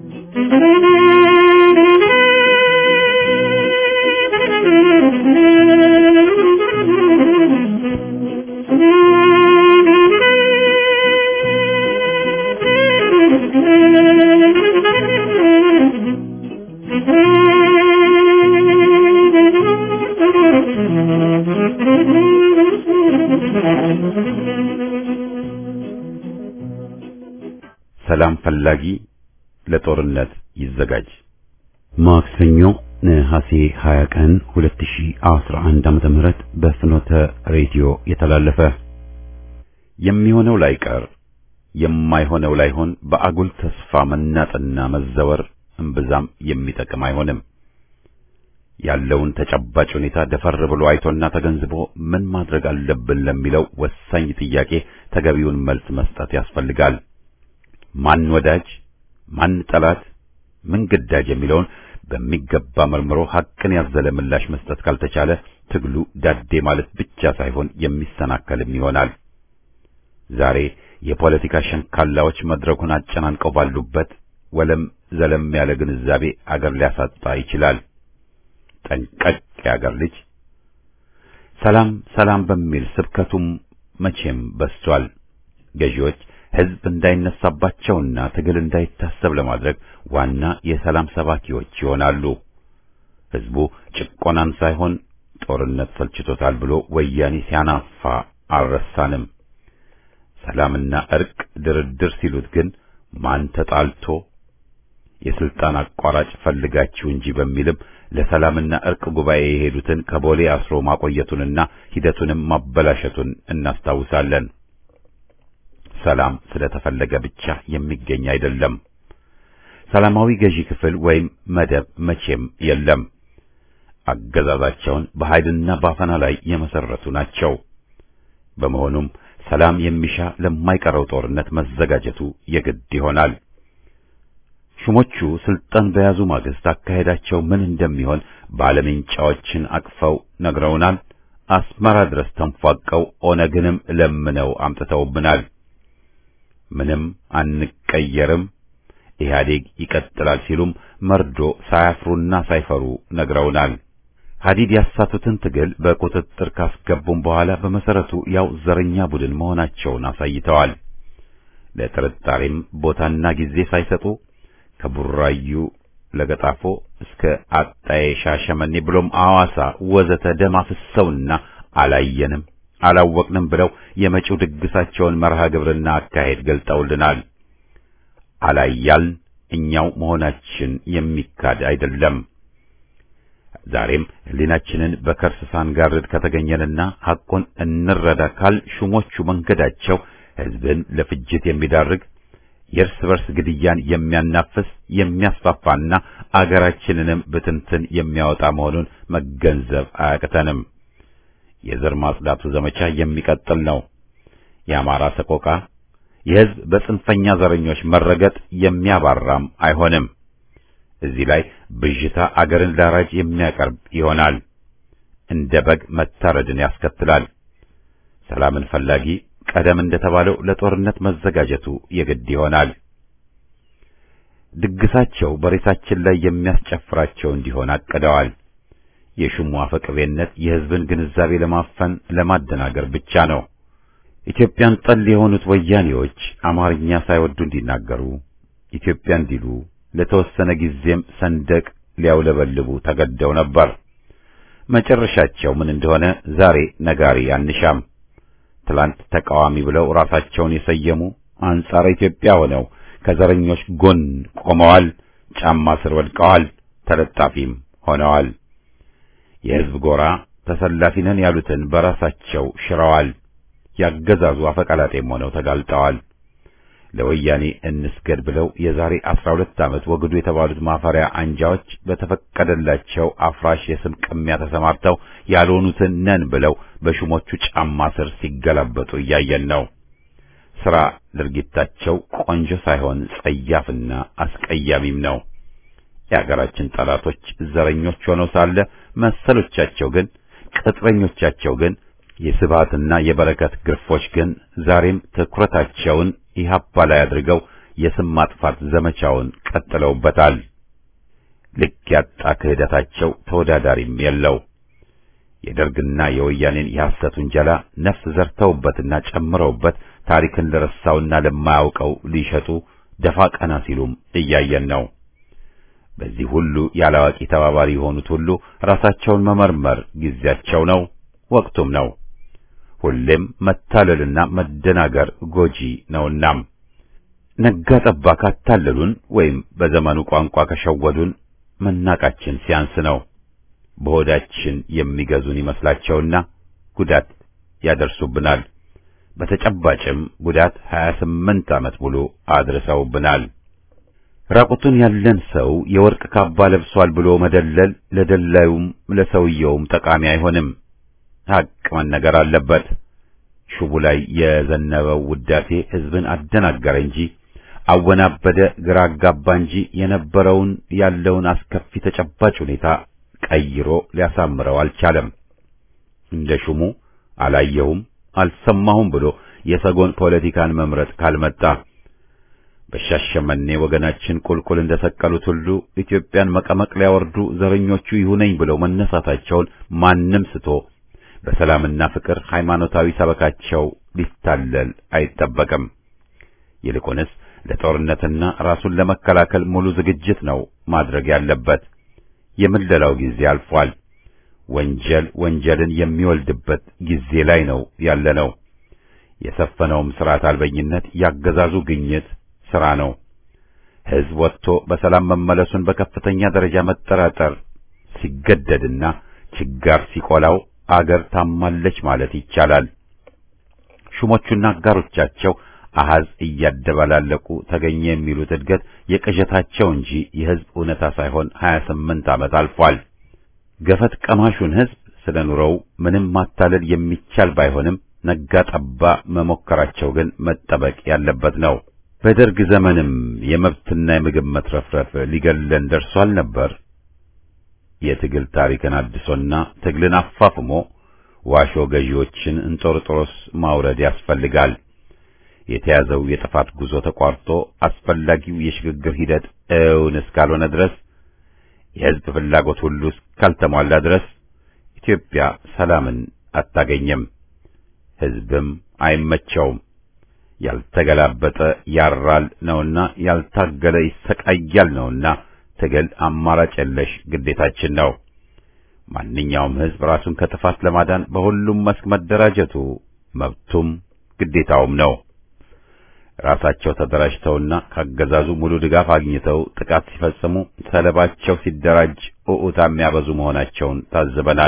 ሰላም ፈላጊ ለጦርነት ይዘጋጅ። ማክሰኞ ነሐሴ 20 ቀን 2011 ዓመተ ምህረት በፍኖተ ሬዲዮ የተላለፈ የሚሆነው ላይቀር የማይሆነው ላይሆን በአጉል ተስፋ መናጥና መዘወር እምብዛም የሚጠቅም አይሆንም። ያለውን ተጨባጭ ሁኔታ ደፈር ብሎ አይቶና ተገንዝቦ ምን ማድረግ አለብን ለሚለው ወሳኝ ጥያቄ ተገቢውን መልስ መስጠት ያስፈልጋል። ማን ወዳጅ፣ ማን ጠላት፣ ምን ግዳጅ የሚለውን በሚገባ መርምሮ ሐቅን ያዘለ ምላሽ መስጠት ካልተቻለ ትግሉ ዳዴ ማለት ብቻ ሳይሆን የሚሰናከልም ይሆናል። ዛሬ የፖለቲካ ሸንካላዎች መድረኩን አጨናንቀው ባሉበት ወለም ዘለም ያለ ግንዛቤ አገር ሊያሳጣ ይችላል። ጠንቀቅ የአገር ልጅ። ሰላም ሰላም በሚል ስብከቱም መቼም በስቷል። ገዢዎች ሕዝብ እንዳይነሳባቸውና ትግል እንዳይታሰብ ለማድረግ ዋና የሰላም ሰባኪዎች ይሆናሉ። ሕዝቡ ጭቆናን ሳይሆን ጦርነት ሰልችቶታል ብሎ ወያኔ ሲያናፋ አልረሳንም። ሰላምና እርቅ ድርድር ሲሉት ግን ማን ተጣልቶ የስልጣን አቋራጭ ፈልጋችሁ እንጂ በሚልም ለሰላምና እርቅ ጉባኤ የሄዱትን ከቦሌ አስሮ ማቆየቱንና ሂደቱንም ማበላሸቱን እናስታውሳለን። ሰላም ስለተፈለገ ብቻ የሚገኝ አይደለም። ሰላማዊ ገዢ ክፍል ወይም መደብ መቼም የለም። አገዛዛቸውን በኃይልና ባፈና ላይ የመሰረቱ ናቸው። በመሆኑም ሰላም የሚሻ ለማይቀረው ጦርነት መዘጋጀቱ የግድ ይሆናል። ሹሞቹ ስልጣን በያዙ ማግስት አካሄዳቸው ምን እንደሚሆን ባለምንጫዎችን አቅፈው ነግረውናል። አስመራ ድረስ ተንፏቀው ኦነግንም ለምነው አምጥተውብናል። ምንም አንቀየርም፣ ኢህአዴግ ይቀጥላል ሲሉም መርዶ ሳያፍሩና ሳይፈሩ ነግረውናል። ሀዲድ ያሳቱትን ትግል በቁጥጥር ካስገቡም በኋላ በመሰረቱ ያው ዘረኛ ቡድን መሆናቸውን አሳይተዋል። ለጥርጣሬም ቦታና ጊዜ ሳይሰጡ ከቡራዩ ለገጣፎ እስከ አጣዬ ሻሸመኔ ብሎም አዋሳ ወዘተ ደም አፍሰውና አላየንም አላወቅንም ብለው የመጪው ድግሳቸውን መርሃ ግብርና አካሄድ ገልጠውልናል። አላያልን እኛው መሆናችን የሚካድ አይደለም። ዛሬም ሕሊናችንን በከርስ ሳንጋርድ ከተገኘንና ሐቁን እንረዳ ካል ሹሞቹ መንገዳቸው ሕዝብን ለፍጅት የሚዳርግ የእርስ በርስ ግድያን የሚያናፍስ የሚያስፋፋና አገራችንንም ብትንትን የሚያወጣ መሆኑን መገንዘብ አያቅተንም። የዘር ማጽዳቱ ዘመቻ የሚቀጥል ነው። የአማራ ሰቆቃ፣ የሕዝብ በጽንፈኛ ዘረኞች መረገጥ የሚያባራም አይሆንም። እዚህ ላይ ብዥታ አገርን ላራጅ የሚያቀርብ ይሆናል። እንደ በግ መታረድን ያስከትላል። ሰላምን ፈላጊ ቀደም እንደተባለው ለጦርነት መዘጋጀቱ የግድ ይሆናል። ድግሳቸው በሬሳችን ላይ የሚያስጨፍራቸው እንዲሆን አቅደዋል። የሹሙ አፈቅቤነት የሕዝብን ግንዛቤ ለማፈን ለማደናገር ብቻ ነው። ኢትዮጵያን ጠል የሆኑት ወያኔዎች አማርኛ ሳይወዱ እንዲናገሩ ኢትዮጵያ እንዲሉ ለተወሰነ ጊዜም ሰንደቅ ሊያውለበልቡ ተገደው ነበር። መጨረሻቸው ምን እንደሆነ ዛሬ ነጋሪ አንሻም። ትላንት ተቃዋሚ ብለው ራሳቸውን የሰየሙ አንጻረ ኢትዮጵያ ሆነው ከዘረኞች ጎን ቆመዋል። ጫማ ስር ወድቀዋል። ተለጣፊም ሆነዋል። የሕዝብ ጎራ ተሰላፊ ነን ያሉትን በራሳቸው ሽረዋል። ያገዛዙ አፈቀላጤም ሆነው ተጋልጠዋል። ለወያኔ እንስገድ ብለው የዛሬ አስራ ሁለት ዓመት ወግዱ የተባሉት ማፈሪያ አንጃዎች በተፈቀደላቸው አፍራሽ የስም ቅሚያ ተሰማርተው ያልሆኑትን ነን ብለው በሹሞቹ ጫማ ስር ሲገላበጡ እያየን ነው። ሥራ ድርጊታቸው ቆንጆ ሳይሆን ጸያፍና አስቀያሚም ነው። የአገራችን ጠላቶች ዘረኞች ሆነው ሳለ መሰሎቻቸው ግን ቅጥረኞቻቸው ግን የስብሃትና የበረከት ግርፎች ግን ዛሬም ትኩረታቸውን ኢህአፓ ላይ አድርገው የስም ማጥፋት ዘመቻውን ቀጥለውበታል። ልክ ያጣ ክህደታቸው ተወዳዳሪም የለው። የደርግና የወያኔን የሐሰት ውንጀላ ነፍስ ዘርተውበትና ጨምረውበት ታሪክን ለረሳውና ለማያውቀው ሊሸጡ ደፋ ቀና ሲሉም እያየን ነው። በዚህ ሁሉ ያላዋቂ ተባባሪ የሆኑት ሁሉ ራሳቸውን መመርመር ጊዜያቸው ነው፣ ወቅቱም ነው። ሁሌም መታለልና መደናገር ጎጂ ነውናም ነጋ ጠባ ካታለሉን ወይም በዘመኑ ቋንቋ ከሸወዱን መናቃችን ሲያንስ ነው። በሆዳችን የሚገዙን ይመስላቸውና ጉዳት ያደርሱብናል። በተጨባጭም ጉዳት 28 ዓመት ሙሉ አድርሰውብናል። ራቁቱን ያለን ሰው የወርቅ ካባ ለብሷል ብሎ መደለል ለደላዩም ለሰውየውም ጠቃሚ አይሆንም። ሐቅ መነገር አለበት። ሹቡ ላይ የዘነበው ውዳሴ ሕዝብን አደናገረ እንጂ አወናበደ፣ ግራ አጋባ እንጂ የነበረውን ያለውን አስከፊ ተጨባጭ ሁኔታ ቀይሮ ሊያሳምረው አልቻለም። እንደ ሹሙ አላየሁም አልሰማሁም ብሎ የሰጎን ፖለቲካን መምረጥ ካልመጣ በሻሸመኔ ወገናችን ቁልቁል እንደሰቀሉት ሁሉ ኢትዮጵያን መቀመቅ ሊያወርዱ ዘረኞቹ ይሁነኝ ብለው መነሳታቸውን ማንም ስቶ በሰላምና ፍቅር ሃይማኖታዊ ሰበካቸው ሊታለል አይጠበቅም። ይልቁንስ ለጦርነትና ራሱን ለመከላከል ሙሉ ዝግጅት ነው ማድረግ ያለበት። የምለላው ጊዜ አልፏል። ወንጀል ወንጀልን የሚወልድበት ጊዜ ላይ ነው ያለነው። የሰፈነውም ስርዓት አልበኝነት ያገዛዙ ግኝት ስራ ነው። ሕዝብ ወጥቶ በሰላም መመለሱን በከፍተኛ ደረጃ መጠራጠር ሲገደድና ችጋር ሲቆላው አገር ታማለች ማለት ይቻላል። ሹሞቹና አጋሮቻቸው አሃዝ እያደባላለቁ ተገኘ የሚሉት እድገት የቅዠታቸው እንጂ የሕዝብ እውነታ ሳይሆን 28 ዓመት አልፏል። ገፈት ቀማሹን ሕዝብ ስለ ኑሮው ምንም ማታለል የሚቻል ባይሆንም ነጋ ጠባ መሞከራቸው ግን መጠበቅ ያለበት ነው። በደርግ ዘመንም የመብትና የምግብ መትረፍረፍ ሊገለን ደርሷል ነበር። የትግል ታሪክን አድሶና ትግልን አፋፍሞ ዋሾ ገዢዎችን እንጦርጦሮስ ማውረድ ያስፈልጋል። የተያዘው የጥፋት ጉዞ ተቋርጦ አስፈላጊው የሽግግር ሂደት እውን እስካልሆነ ድረስ የሕዝብ ፍላጎት ሁሉ እስካልተሟላ ድረስ ኢትዮጵያ ሰላምን አታገኝም፣ ሕዝብም አይመቸውም። ያልተገላበጠ ያራል ነውና ያልታገለ ይሰቃያል ነውና ትግል አማራጭ የለሽ ግዴታችን ነው። ማንኛውም ሕዝብ ራሱን ከጥፋት ለማዳን በሁሉም መስክ መደራጀቱ መብቱም ግዴታውም ነው። ራሳቸው ተደራጅተውና ካገዛዙ ሙሉ ድጋፍ አግኝተው ጥቃት ሲፈጽሙ ሰለባቸው ሲደራጅ ኡኡታ የሚያበዙ መሆናቸውን ታዝበናል።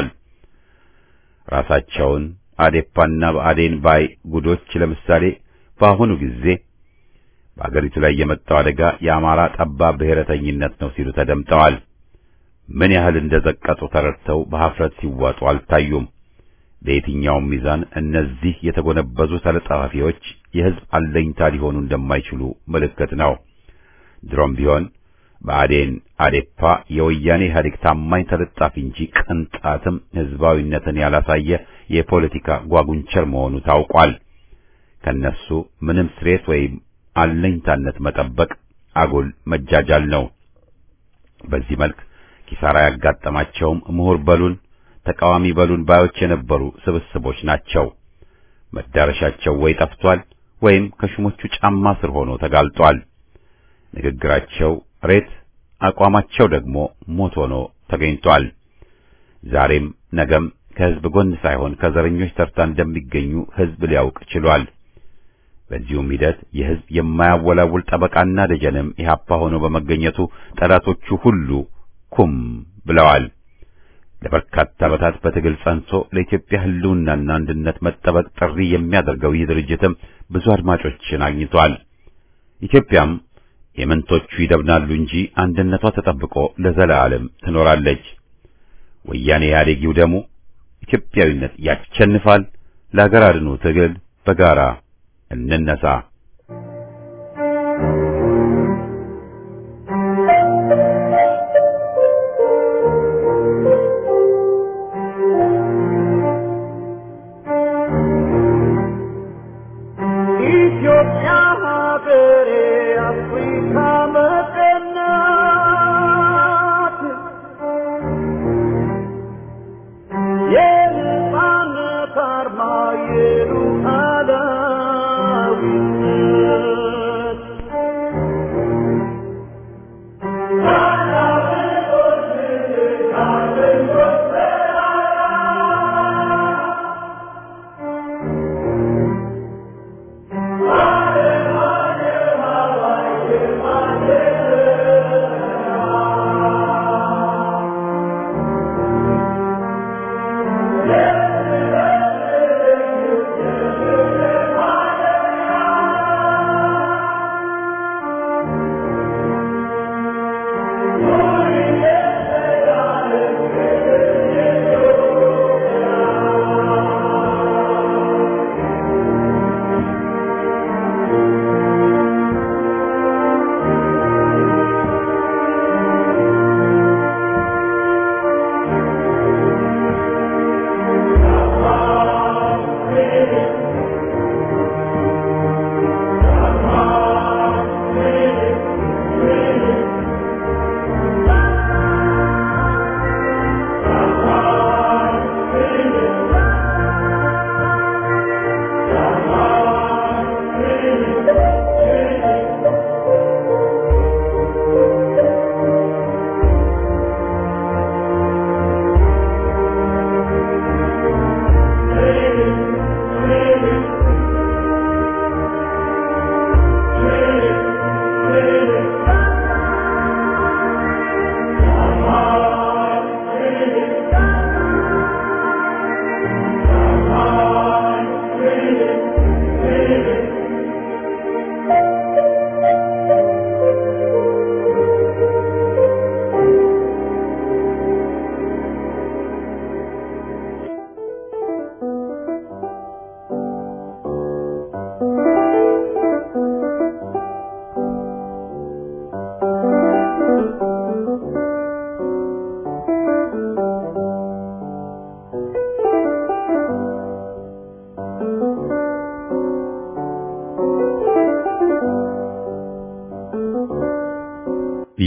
ራሳቸውን አዴፓና በአዴን ባይ ጉዶች ለምሳሌ በአሁኑ ጊዜ በአገሪቱ ላይ የመጣው አደጋ የአማራ ጠባብ ብሔረተኝነት ነው ሲሉ ተደምጠዋል። ምን ያህል እንደዘቀጡ ተረድተው በኀፍረት ሲዋጡ አልታዩም። በየትኛውም ሚዛን እነዚህ የተጎነበዙ ተለጣፊዎች የሕዝብ አለኝታ ሊሆኑ እንደማይችሉ ምልክት ነው። ድሮም ቢሆን በአዴን አዴፓ የወያኔ ኢህአዴግ ታማኝ ተለጣፊ እንጂ ቅንጣትም ሕዝባዊነትን ያላሳየ የፖለቲካ ጓጉንቸር መሆኑ ታውቋል። ከነሱ ምንም ስሬት ወይም አለኝታነት መጠበቅ አጉል መጃጃል ነው። በዚህ መልክ ኪሳራ ያጋጠማቸውም ምሁር በሉን ተቃዋሚ በሉን ባዮች የነበሩ ስብስቦች ናቸው። መዳረሻቸው ወይ ጠፍቷል ወይም ከሹሞቹ ጫማ ስር ሆኖ ተጋልጧል። ንግግራቸው ሬት፣ አቋማቸው ደግሞ ሞት ሆኖ ተገኝቷል። ዛሬም ነገም ከሕዝብ ጎን ሳይሆን ከዘረኞች ተርታ እንደሚገኙ ሕዝብ ሊያውቅ ችሏል። በዚሁም ሂደት የሕዝብ የማያወላውል ጠበቃና ደጀንም ኢህአፓ ሆኖ በመገኘቱ ጠላቶቹ ሁሉ ኩም ብለዋል። ለበርካታ ዓመታት በትግል ጸንቶ ለኢትዮጵያ ሕልውናና አንድነት መጠበቅ ጥሪ የሚያደርገው ይህ ድርጅትም ብዙ አድማጮችን አግኝቷል። ኢትዮጵያም የመንቶቹ ይደብናሉ እንጂ አንድነቷ ተጠብቆ ለዘላለም ትኖራለች። ወያኔ ኢህአዴግ ይውደሙ፣ ኢትዮጵያዊነት ያሸንፋል። ለሀገር አድኑ ትግል በጋራ እንነሳ። ኢትዮጵያ ሀገሬ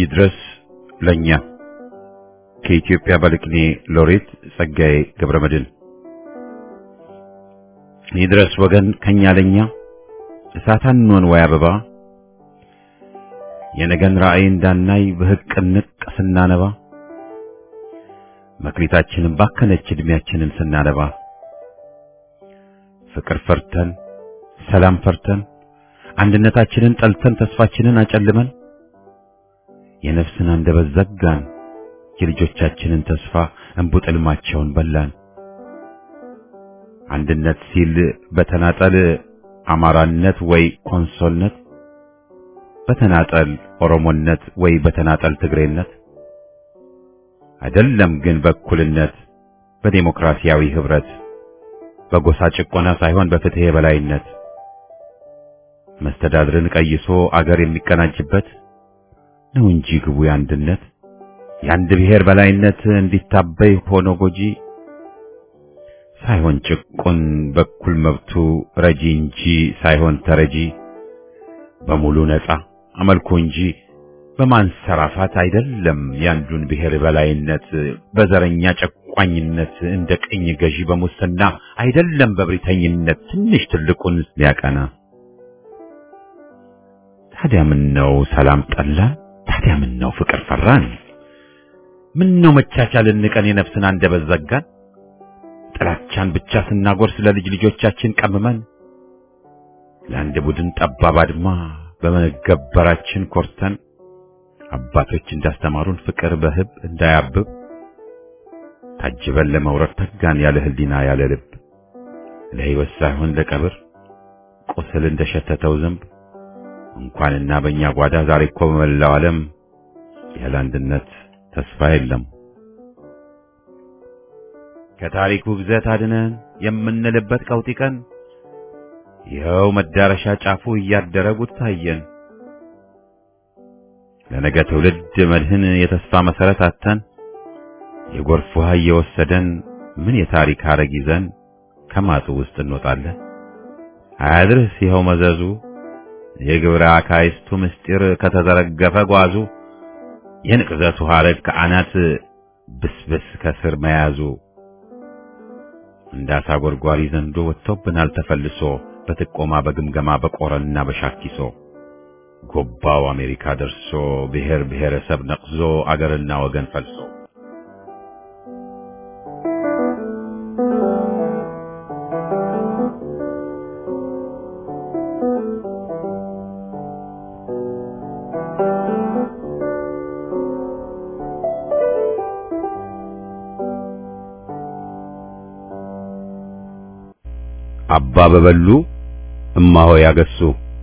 ይድረስ ለኛ ከኢትዮጵያ ባለቅኔ ሎሬት ጸጋዬ ገብረመድህን ይድረስ ወገን ከኛ ለኛ እሳታንሆን ወይ አበባ የነገን ራእይ እንዳናይ በህቅ ንቅ ስናነባ መክሊታችንን ባከነች እድሜያችንን ስናነባ ፍቅር ፈርተን ሰላም ፈርተን አንድነታችንን ጠልተን ተስፋችንን አጨልመን የነፍስን አንደበት ዘጋን የልጆቻችንን ተስፋ እንቡጥልማቸውን በላን። አንድነት ሲል በተናጠል አማራነት ወይ ኮንሶልነት፣ በተናጠል ኦሮሞነት ወይ በተናጠል ትግሬነት አይደለም ግን በእኩልነት በዴሞክራሲያዊ ህብረት በጎሳ ጭቆና ሳይሆን በፍትህ የበላይነት መስተዳድርን ቀይሶ አገር የሚቀናጅበት ነው እንጂ ግቡ የአንድነት የአንድ ብሔር በላይነት እንዲታበይ ሆኖ ጎጂ ሳይሆን ጭቁን በኩል መብቱ ረጂ እንጂ ሳይሆን ተረጂ በሙሉ ነፃ አመልኮ እንጂ በማንሰራፋት አይደለም ያንዱን ብሔር በላይነት በዘረኛ ጨቋኝነት እንደ ቅኝ ገዢ በሙስና አይደለም በብሪተኝነት ትንሽ ትልቁን ሊያቀና ታዲያ ምን ነው ሰላም ጠላን? ታዲያ ምን ነው ፍቅር ፈራን? ምን ነው መቻቻልን ንቀን የነፍስን አንደበት ዘጋን? ጥላቻን ብቻ ስናጎርስ ለልጅ ልጆቻችን ቀምመን ለአንድ ቡድን ጠባብ አድማ በመገበራችን ኮርተን አባቶች እንዳስተማሩን ፍቅር በህብ እንዳያብብ ታጅበን ለመውረድ ተጋን ያለ ህሊና ያለ ልብ ለህይወት ሳይሆን ለቀብር ቁስል እንደሸተተው ዝንብ እንኳንና በእኛ ጓዳ ዛሬ እኮ በመላው ዓለም ያለ አንድነት ተስፋ የለም። ከታሪኩ ብዘት አድነን የምንልበት ቀውጢ ቀን ይኸው መዳረሻ ጫፉ እያደረጉት ታየን። ለነገ ትውልድ መድህን የተስፋ መሰረት አተን የጎርፍ ውሃ እየወሰደን ምን የታሪክ ሐረግ ይዘን ከማጡ ውስጥ እንወጣለን። አያድርስ ይኸው መዘዙ የግብረ አካይስቱ ምስጢር ከተዘረገፈ ጓዙ የንቅዘቱ ሐረግ ከአናት ብስብስ ከስር መያዙ እንዳሳ ጎርጓሪ ዘንዶ ወጥቶብናል ተፈልሶ በጥቆማ በግምገማ በቆረና በሻኪሶ ጎባው አሜሪካ ደርሶ ብሔር ብሔረሰብ ነቅዞ አገርና ወገን ፈልሶ አባ በበሉ እማሆ ያገሱ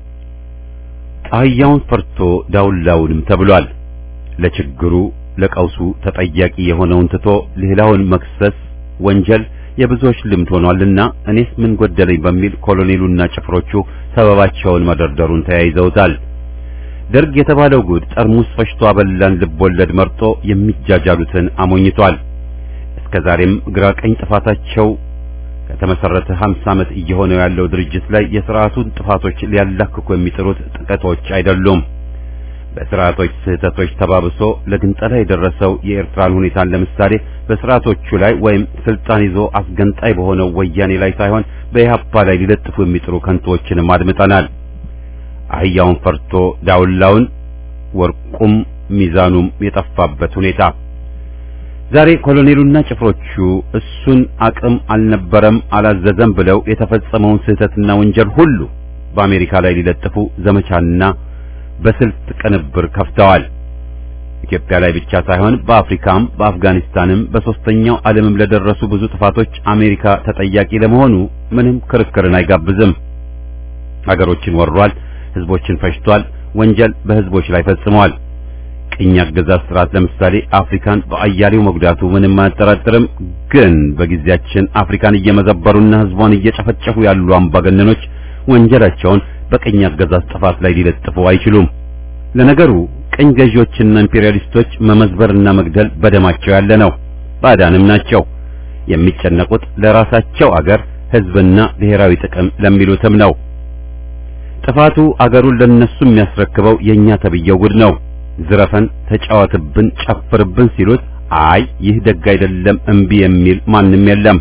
አህያውን ፈርቶ ዳውላውንም ተብሏል። ለችግሩ ለቀውሱ ተጠያቂ የሆነውን ትቶ ሌላውን መክሰስ ወንጀል የብዙዎች ልምድ ሆኗልና እኔስ ምን ጎደለኝ በሚል ኮሎኔሉና ጭፍሮቹ ሰበባቸውን መደርደሩን ተያይዘውታል። ደርግ የተባለው ጉድ ጠርሙስ ፈሽቶ አበላን ልቦለድ መርጦ የሚጃጃሉትን አሞኝቷል። እስከ ዛሬም ግራ ቀኝ ጥፋታቸው ከተመሰረተ 50 ዓመት እየሆነው ያለው ድርጅት ላይ የሥርዓቱን ጥፋቶች ሊያላክኩ የሚጥሩት ጥቂቶች አይደሉም። በሥርዓቶች ስህተቶች ተባብሶ ለግንጠላ የደረሰው የኤርትራን ሁኔታን ለምሳሌ በሥርዓቶቹ ላይ ወይም ስልጣን ይዞ አስገንጣይ በሆነው ወያኔ ላይ ሳይሆን በኢህአፓ ላይ ሊለጥፉ የሚጥሩ ከንቶዎችንም አድምጠናል። አህያውን ፈርቶ ዳውላውን ወርቁም ሚዛኑም የጠፋበት ሁኔታ ዛሬ ኮሎኔሉና ጭፍሮቹ እሱን አቅም አልነበረም አላዘዘም ብለው የተፈጸመውን ስህተትና ወንጀል ሁሉ በአሜሪካ ላይ ሊለጥፉ ዘመቻና በስልት ቅንብር ከፍተዋል። ኢትዮጵያ ላይ ብቻ ሳይሆን በአፍሪካም በአፍጋኒስታንም በሶስተኛው ዓለምም ለደረሱ ብዙ ጥፋቶች አሜሪካ ተጠያቂ ለመሆኑ ምንም ክርክርን አይጋብዝም። ሀገሮችን ወሯል፣ ህዝቦችን ፈጅቷል፣ ወንጀል በህዝቦች ላይ ፈጽመዋል። ቅኝ አገዛዝ ስርዓት ለምሳሌ አፍሪካን በአያሌው መጉዳቱ ምንም አያጠራጥርም። ግን በጊዜያችን አፍሪካን እየመዘበሩና ህዝቧን እየጨፈጨፉ ያሉ አምባገነኖች ወንጀላቸውን በቅኝ አገዛዝ ጥፋት ላይ ሊለጥፉ አይችሉም። ለነገሩ ቅኝ ገዢዎችና ኢምፔሪያሊስቶች መመዝበርና መግደል በደማቸው ያለ ነው። ባዕዳንም ናቸው። የሚጨነቁት ለራሳቸው አገር ህዝብና ብሔራዊ ጥቅም ለሚሉትም ነው። ጥፋቱ አገሩን ለነሱ የሚያስረክበው የኛ ተብየው ጉድ ነው። ዝረፈን፣ ተጫወትብን፣ ጨፍርብን ሲሉት አይ ይህ ደግ አይደለም እምቢ የሚል ማንም የለም።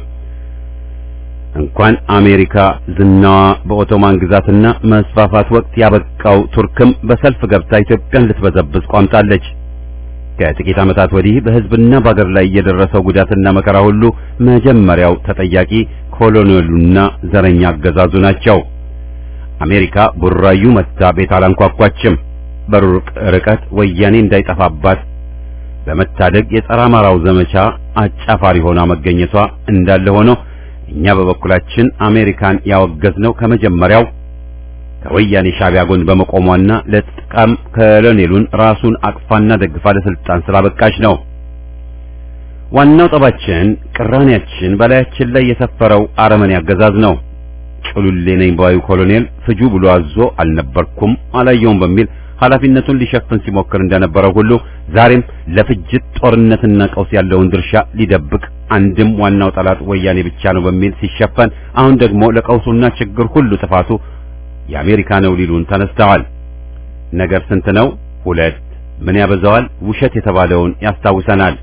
እንኳን አሜሪካ ዝናዋ በኦቶማን ግዛትና መስፋፋት ወቅት ያበቃው ቱርክም በሰልፍ ገብታ ኢትዮጵያን ልትበዘብዝ ቋምጣለች። ከጥቂት ዓመታት ወዲህ በሕዝብና በአገር ላይ የደረሰው ጉዳትና መከራ ሁሉ መጀመሪያው ተጠያቂ ኮሎኔሉና ዘረኛ አገዛዙ ናቸው። አሜሪካ ቡራዩ መታ ቤት አላንኳኳችም። በሩቅ ርቀት ወያኔ እንዳይጠፋባት በመታደግ የጸረ አማራው ዘመቻ አጫፋሪ ሆና መገኘቷ እንዳለ ሆኖ እኛ በበኩላችን አሜሪካን ያወገዝነው ከመጀመሪያው ከወያኔ ሻዕቢያ ጎን በመቆሟና ለጥቃም ኮሎኔሉን ራሱን አቅፋና ደግፋ ለስልጣን ስላበቃች ነው። ዋናው ጠባችን ቅራኔያችን በላያችን ላይ የሰፈረው አረመኔ አገዛዝ ነው። ጭሉሌ ነኝ ባዩ ኮሎኔል ፍጁ ብሎ አዞ አልነበርኩም አላየውም በሚል ኃላፊነቱን ሊሸፍን ሲሞክር እንደነበረው ሁሉ ዛሬም ለፍጅት ጦርነትና ቀውስ ያለውን ድርሻ ሊደብቅ አንድም ዋናው ጠላት ወያኔ ብቻ ነው በሚል ሲሸፈን፣ አሁን ደግሞ ለቀውሱና ችግር ሁሉ ጥፋቱ የአሜሪካ ነው ሊሉን ተነስተዋል። ነገር ስንት ነው? ሁለት። ምን ያበዛዋል? ውሸት የተባለውን ያስታውሰናል።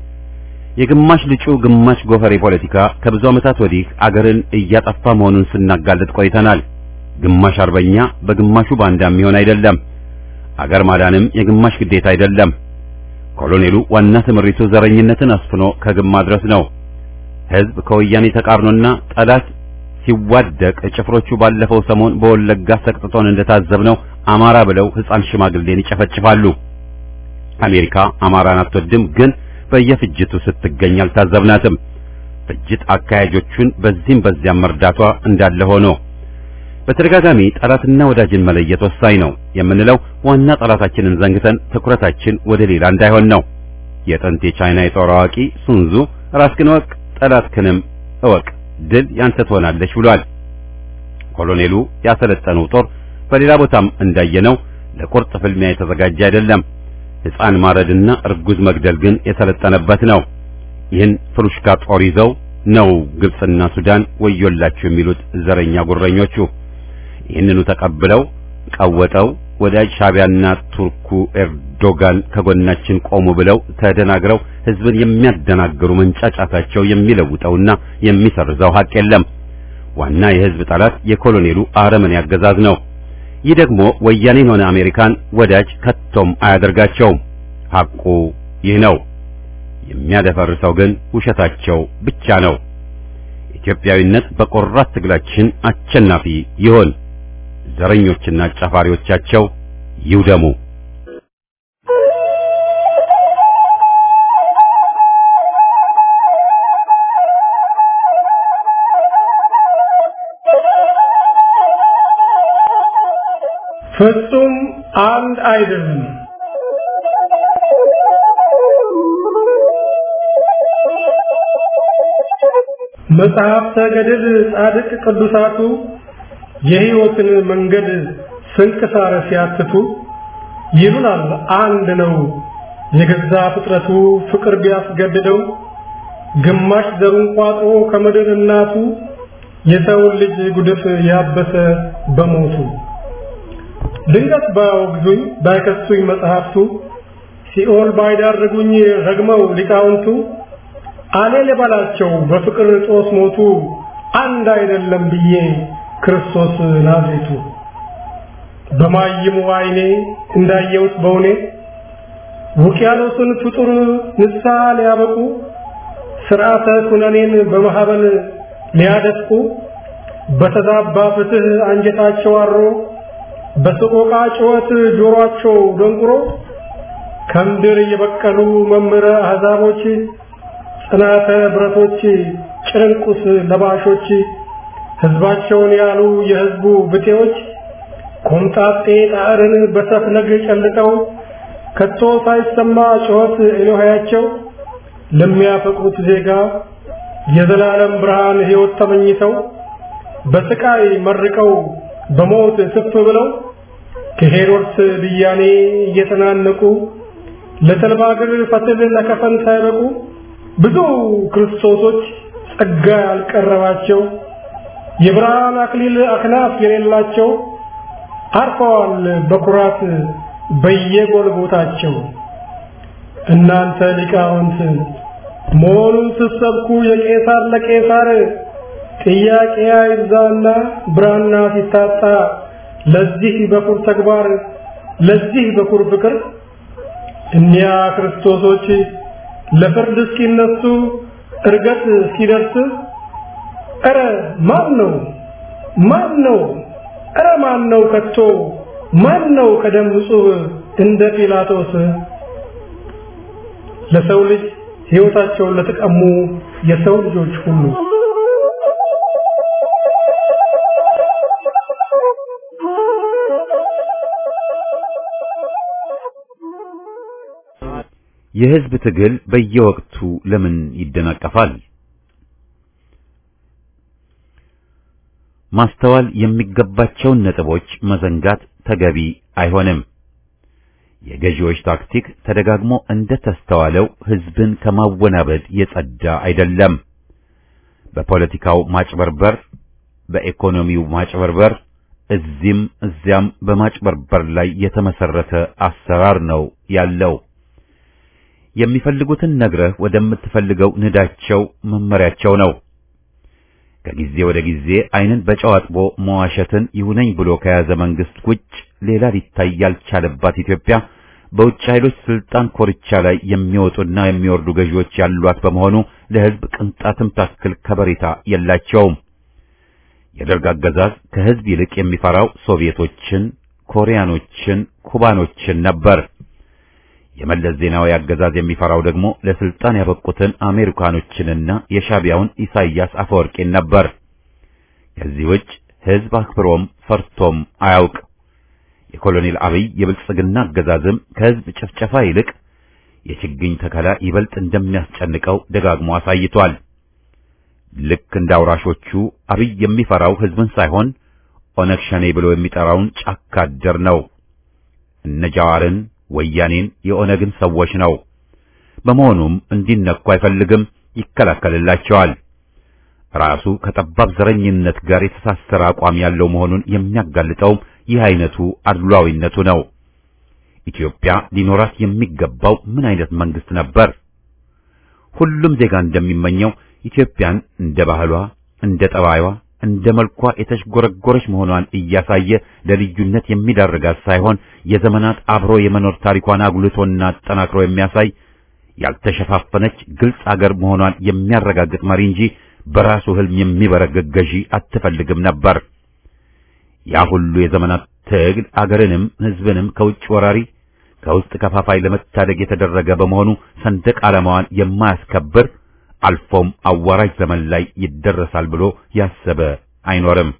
የግማሽ ልጩ ግማሽ ጎፈሬ ፖለቲካ ከብዙ ዓመታት ወዲህ አገርን እያጠፋ መሆኑን ስናጋልጥ ቆይተናል። ግማሽ አርበኛ በግማሹ ባንዳ የሚሆን አይደለም። አገር ማዳንም የግማሽ ግዴታ አይደለም። ኮሎኔሉ ዋና ትምሪቱ ዘረኝነትን አስፍኖ ከግብ ማድረስ ነው። ሕዝብ ከወያኔ ተቃርኖና ጠላት ሲዋደቅ ጭፍሮቹ ባለፈው ሰሞን በወለጋ ሰቅጥጦን እንደታዘብነው አማራ ብለው ሕፃን ሽማግሌን ይጨፈጭፋሉ። አሜሪካ አማራን አትወድም፣ ግን በየፍጅቱ ስትገኝ አልታዘብናትም። ፍጅት አካሄጆቹን በዚህም በዚያም መርዳቷ እንዳለ ሆኖ በተደጋጋሚ ጠላትና ወዳጅን መለየት ወሳኝ ነው የምንለው ዋና ጠላታችንን ዘንግተን ትኩረታችን ወደ ሌላ እንዳይሆን ነው። የጥንት የቻይና የጦር አዋቂ ሱንዙ ራስክን እወቅ ጠላትክንም እወቅ ድል ያንተ ትሆናለች ብሏል። ኮሎኔሉ ያሰለጠነው ጦር በሌላ ቦታም እንዳየነው ለቁርጥ ፍልሚያ የተዘጋጀ አይደለም። ሕፃን ማረድና እርጉዝ መግደል ግን የሰለጠነበት ነው። ይህን ፍሩሽካ ጦር ይዘው ነው ግብጽና ሱዳን ወዮላችሁ የሚሉት ዘረኛ ጉረኞቹ። ይህንኑ ተቀብለው ቀወጠው ወዳጅ ሻቢያና ቱርኩ ኤርዶጋን ከጎናችን ቆሙ ብለው ተደናግረው ሕዝብን የሚያደናግሩ መንጫጫታቸው የሚለውጠውና የሚሰርዘው ሀቅ የለም። ዋና የሕዝብ ጠላት የኮሎኔሉ አረመኔ አገዛዝ ነው። ይህ ደግሞ ወያኔን ሆነ አሜሪካን ወዳጅ ከቶም አያደርጋቸውም። ሐቁ ይህ ነው። የሚያደፈርሰው ግን ውሸታቸው ብቻ ነው። ኢትዮጵያዊነት በቆራት ትግላችን አሸናፊ ይሆን። ዘረኞችና አጫፋሪዎቻቸው ይውደሙ። ፍጹም አንድ አይደለም። መጽሐፍተ ገድል ጻድቅ ቅዱሳቱ የሕይወትን መንገድ ስንክሳር ሲያትቱ ይሉናል አንድ ነው የገዛ ፍጥረቱ ፍቅር ቢያስገድደው ግማሽ ዘሩን ቋጥሮ ከምድር እናቱ የሰውን ልጅ ጉድፍ ያበሰ በሞቱ ድንገት ባያወግዙኝ ባይከሱኝ መጽሐፍቱ ሲኦል ባይዳርጉኝ ረግመው ሊቃውንቱ አኔ ልበላቸው በፍቅር ጦስ ሞቱ አንድ አይደለም ብዬ ክርስቶስ ናዝሬቱ በማይሙ አይኔ እንዳየሁት በውኔ ውቅያኖስን ፍጡር ንስሐ ሊያበቁ ስርዓተ ኩነኔን በማህበል ሊያደፍቁ በተዛባ ፍትህ አንጀታቸው አሮ በሰቆቃ ጩኸት ጆሮአቸው ደንቁሮ ከምድር የበቀሉ መምህረ አሕዛቦች ጽናተ ብረቶች ጭንቁስ ለባሾች ሕዝባቸውን ያሉ የሕዝቡ ብጤዎች ኮምጣጤ ጣዕርን በሰፍነግ ጨልጠው ከቶ ሳይሰማ ጩኸት ኤሎሃያቸው ለሚያፈቅሩት ዜጋ የዘላለም ብርሃን ሕይወት ተመኝተው በስቃይ መርቀው በሞት ስፍ ብለው ከሄሮድስ ብያኔ እየተናነቁ ለተልባ እግር ፈትል ለከፈን ሳይበቁ ብዙ ክርስቶሶች ጸጋ ያልቀረባቸው የብርሃን አክሊል አክናፍ የሌላቸው አርፈዋል በኩራት በየጎልጎታቸው እናንተ ሊቃውንት መሆኑን ስትሰብኩ የቄሳር ለቄሳር ጥያቄ አይብዛና ብራና ሲታጣ ለዚህ በኩር ተግባር ለዚህ በኩር ፍቅር እኒያ ክርስቶሶች ለፍርድ እስኪነሱ እርገት እስኪደርስ ኧረ ማን ነው ማን ነው ኧረ ማን ነው ከቶ ማን ነው ከደም ንጹህ እንደ ጲላጦስ ለሰው ልጅ ሕይወታቸውን ለተቀሙ የሰው ልጆች ሁሉ የህዝብ ትግል በየወቅቱ ለምን ይደናቀፋል? ማስተዋል የሚገባቸውን ነጥቦች መዘንጋት ተገቢ አይሆንም። የገዢዎች ታክቲክ ተደጋግሞ እንደተስተዋለው ህዝብን ከማወናበድ የጸዳ አይደለም። በፖለቲካው ማጭበርበር፣ በኢኮኖሚው ማጭበርበር፣ እዚህም እዚያም በማጭበርበር ላይ የተመሰረተ አሰራር ነው ያለው። የሚፈልጉትን ነግረህ ወደምትፈልገው ንዳቸው መመሪያቸው ነው። ከጊዜ ወደ ጊዜ ዓይንን በጨው አጥቦ መዋሸትን ይሁነኝ ብሎ ከያዘ መንግስት ውጭ ሌላ ሊታይ ያልቻለባት ኢትዮጵያ በውጭ ኃይሎች ስልጣን ኮርቻ ላይ የሚወጡና የሚወርዱ ገዢዎች ያሏት በመሆኑ ለህዝብ ቅንጣትም ታክል ከበሬታ የላቸውም። የደርግ አገዛዝ ከህዝብ ይልቅ የሚፈራው ሶቪየቶችን፣ ኮሪያኖችን፣ ኩባኖችን ነበር። የመለስ ዜናዊ አገዛዝ የሚፈራው ደግሞ ለስልጣን ያበቁትን አሜሪካኖችንና የሻቢያውን ኢሳይያስ አፈወርቂን ነበር። ከዚህ ውጭ ህዝብ አክብሮም ፈርቶም አያውቅ። የኮሎኔል አብይ የብልጽግና አገዛዝም ከህዝብ ጭፍጨፋ ይልቅ የችግኝ ተከላ ይበልጥ እንደሚያስጨንቀው ደጋግሞ አሳይቷል። ልክ እንደ አውራሾቹ አብይ የሚፈራው ህዝብን ሳይሆን ኦነግ ሸኔ ብሎ የሚጠራውን ጫካ አደር ነው። እነ ጃዋርን ወያኔን የኦነግን ሰዎች ነው። በመሆኑም እንዲነኩ አይፈልግም፣ ይከላከልላቸዋል። ራሱ ከጠባብ ዘረኝነት ጋር የተሳሰረ አቋም ያለው መሆኑን የሚያጋልጠውም ይህ አይነቱ አድሏዊነቱ ነው። ኢትዮጵያ ሊኖራት የሚገባው ምን አይነት መንግስት ነበር? ሁሉም ዜጋ እንደሚመኘው ኢትዮጵያን እንደ ባህሏ፣ እንደ ጠባይዋ፣ እንደ መልኳ የተሽጎረጎረች መሆኗን እያሳየ ለልዩነት የሚዳርጋት ሳይሆን የዘመናት አብሮ የመኖር ታሪኳን አጉልቶና አጠናክሮ የሚያሳይ ያልተሸፋፈነች ግልጽ አገር መሆኗን የሚያረጋግጥ መሪ እንጂ በራሱ ህልም የሚበረገግ ገዢ አትፈልግም ነበር። ያ ሁሉ የዘመናት ትግል አገርንም ህዝብንም ከውጭ ወራሪ ከውስጥ ከፋፋይ ለመታደግ የተደረገ በመሆኑ ሰንደቅ ዓላማዋን የማያስከብር አልፎም አዋራጅ ዘመን ላይ ይደረሳል ብሎ ያሰበ አይኖርም።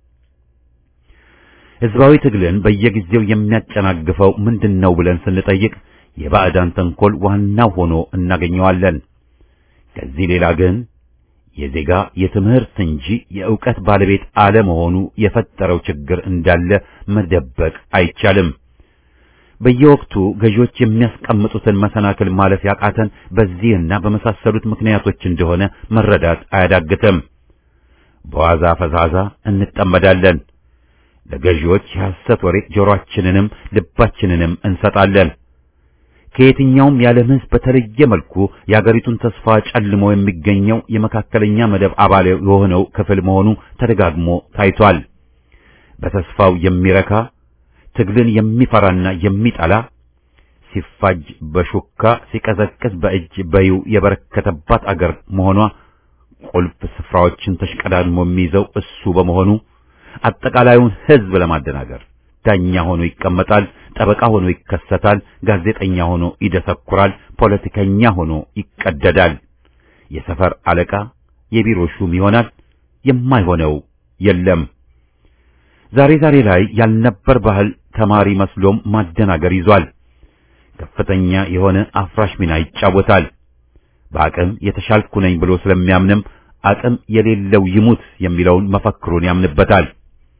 ህዝባዊ ትግልን በየጊዜው የሚያጨናግፈው ምንድነው ብለን ስንጠይቅ የባዕዳን ተንኮል ዋናው ሆኖ እናገኘዋለን። ከዚህ ሌላ ግን የዜጋ የትምህርት እንጂ የእውቀት ባለቤት አለመሆኑ የፈጠረው ችግር እንዳለ መደበቅ አይቻልም። በየወቅቱ ገዢዎች የሚያስቀምጡትን መሰናክል ማለፍ ያቃተን በዚህና በመሳሰሉት ምክንያቶች እንደሆነ መረዳት አያዳግትም። በዋዛ ፈዛዛ እንጠመዳለን። ለገዢዎች የሐሰት ወሬ ጆሮአችንንም ልባችንንም እንሰጣለን። ከየትኛውም የዓለም ሕዝብ በተለየ መልኩ የአገሪቱን ተስፋ ጨልሞ የሚገኘው የመካከለኛ መደብ አባል የሆነው ክፍል መሆኑ ተደጋግሞ ታይቷል። በተስፋው የሚረካ ትግልን የሚፈራና የሚጠላ ሲፋጅ በሹካ ሲቀዘቅዝ በእጅ በዩ የበረከተባት አገር መሆኗ ቁልፍ ስፍራዎችን ተሽቀዳድሞ የሚይዘው እሱ በመሆኑ አጠቃላዩን ሕዝብ ለማደናገር ዳኛ ሆኖ ይቀመጣል፣ ጠበቃ ሆኖ ይከሰታል፣ ጋዜጠኛ ሆኖ ይደሰኩራል፣ ፖለቲከኛ ሆኖ ይቀደዳል፣ የሰፈር አለቃ፣ የቢሮ ሹም ይሆናል። የማይሆነው የለም። ዛሬ ዛሬ ላይ ያልነበር ባህል ተማሪ መስሎም ማደናገር ይዟል። ከፍተኛ የሆነ አፍራሽ ሚና ይጫወታል። በአቅም የተሻልኩ ነኝ ብሎ ስለሚያምንም አቅም የሌለው ይሙት የሚለውን መፈክሩን ያምንበታል።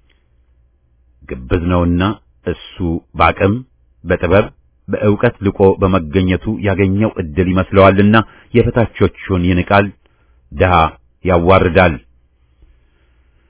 ግብዝ ነውና እሱ በአቅም በጥበብ በእውቀት ልቆ በመገኘቱ ያገኘው እድል ይመስለዋልና የበታቾቹን ይንቃል፣ ድሃ ያዋርዳል።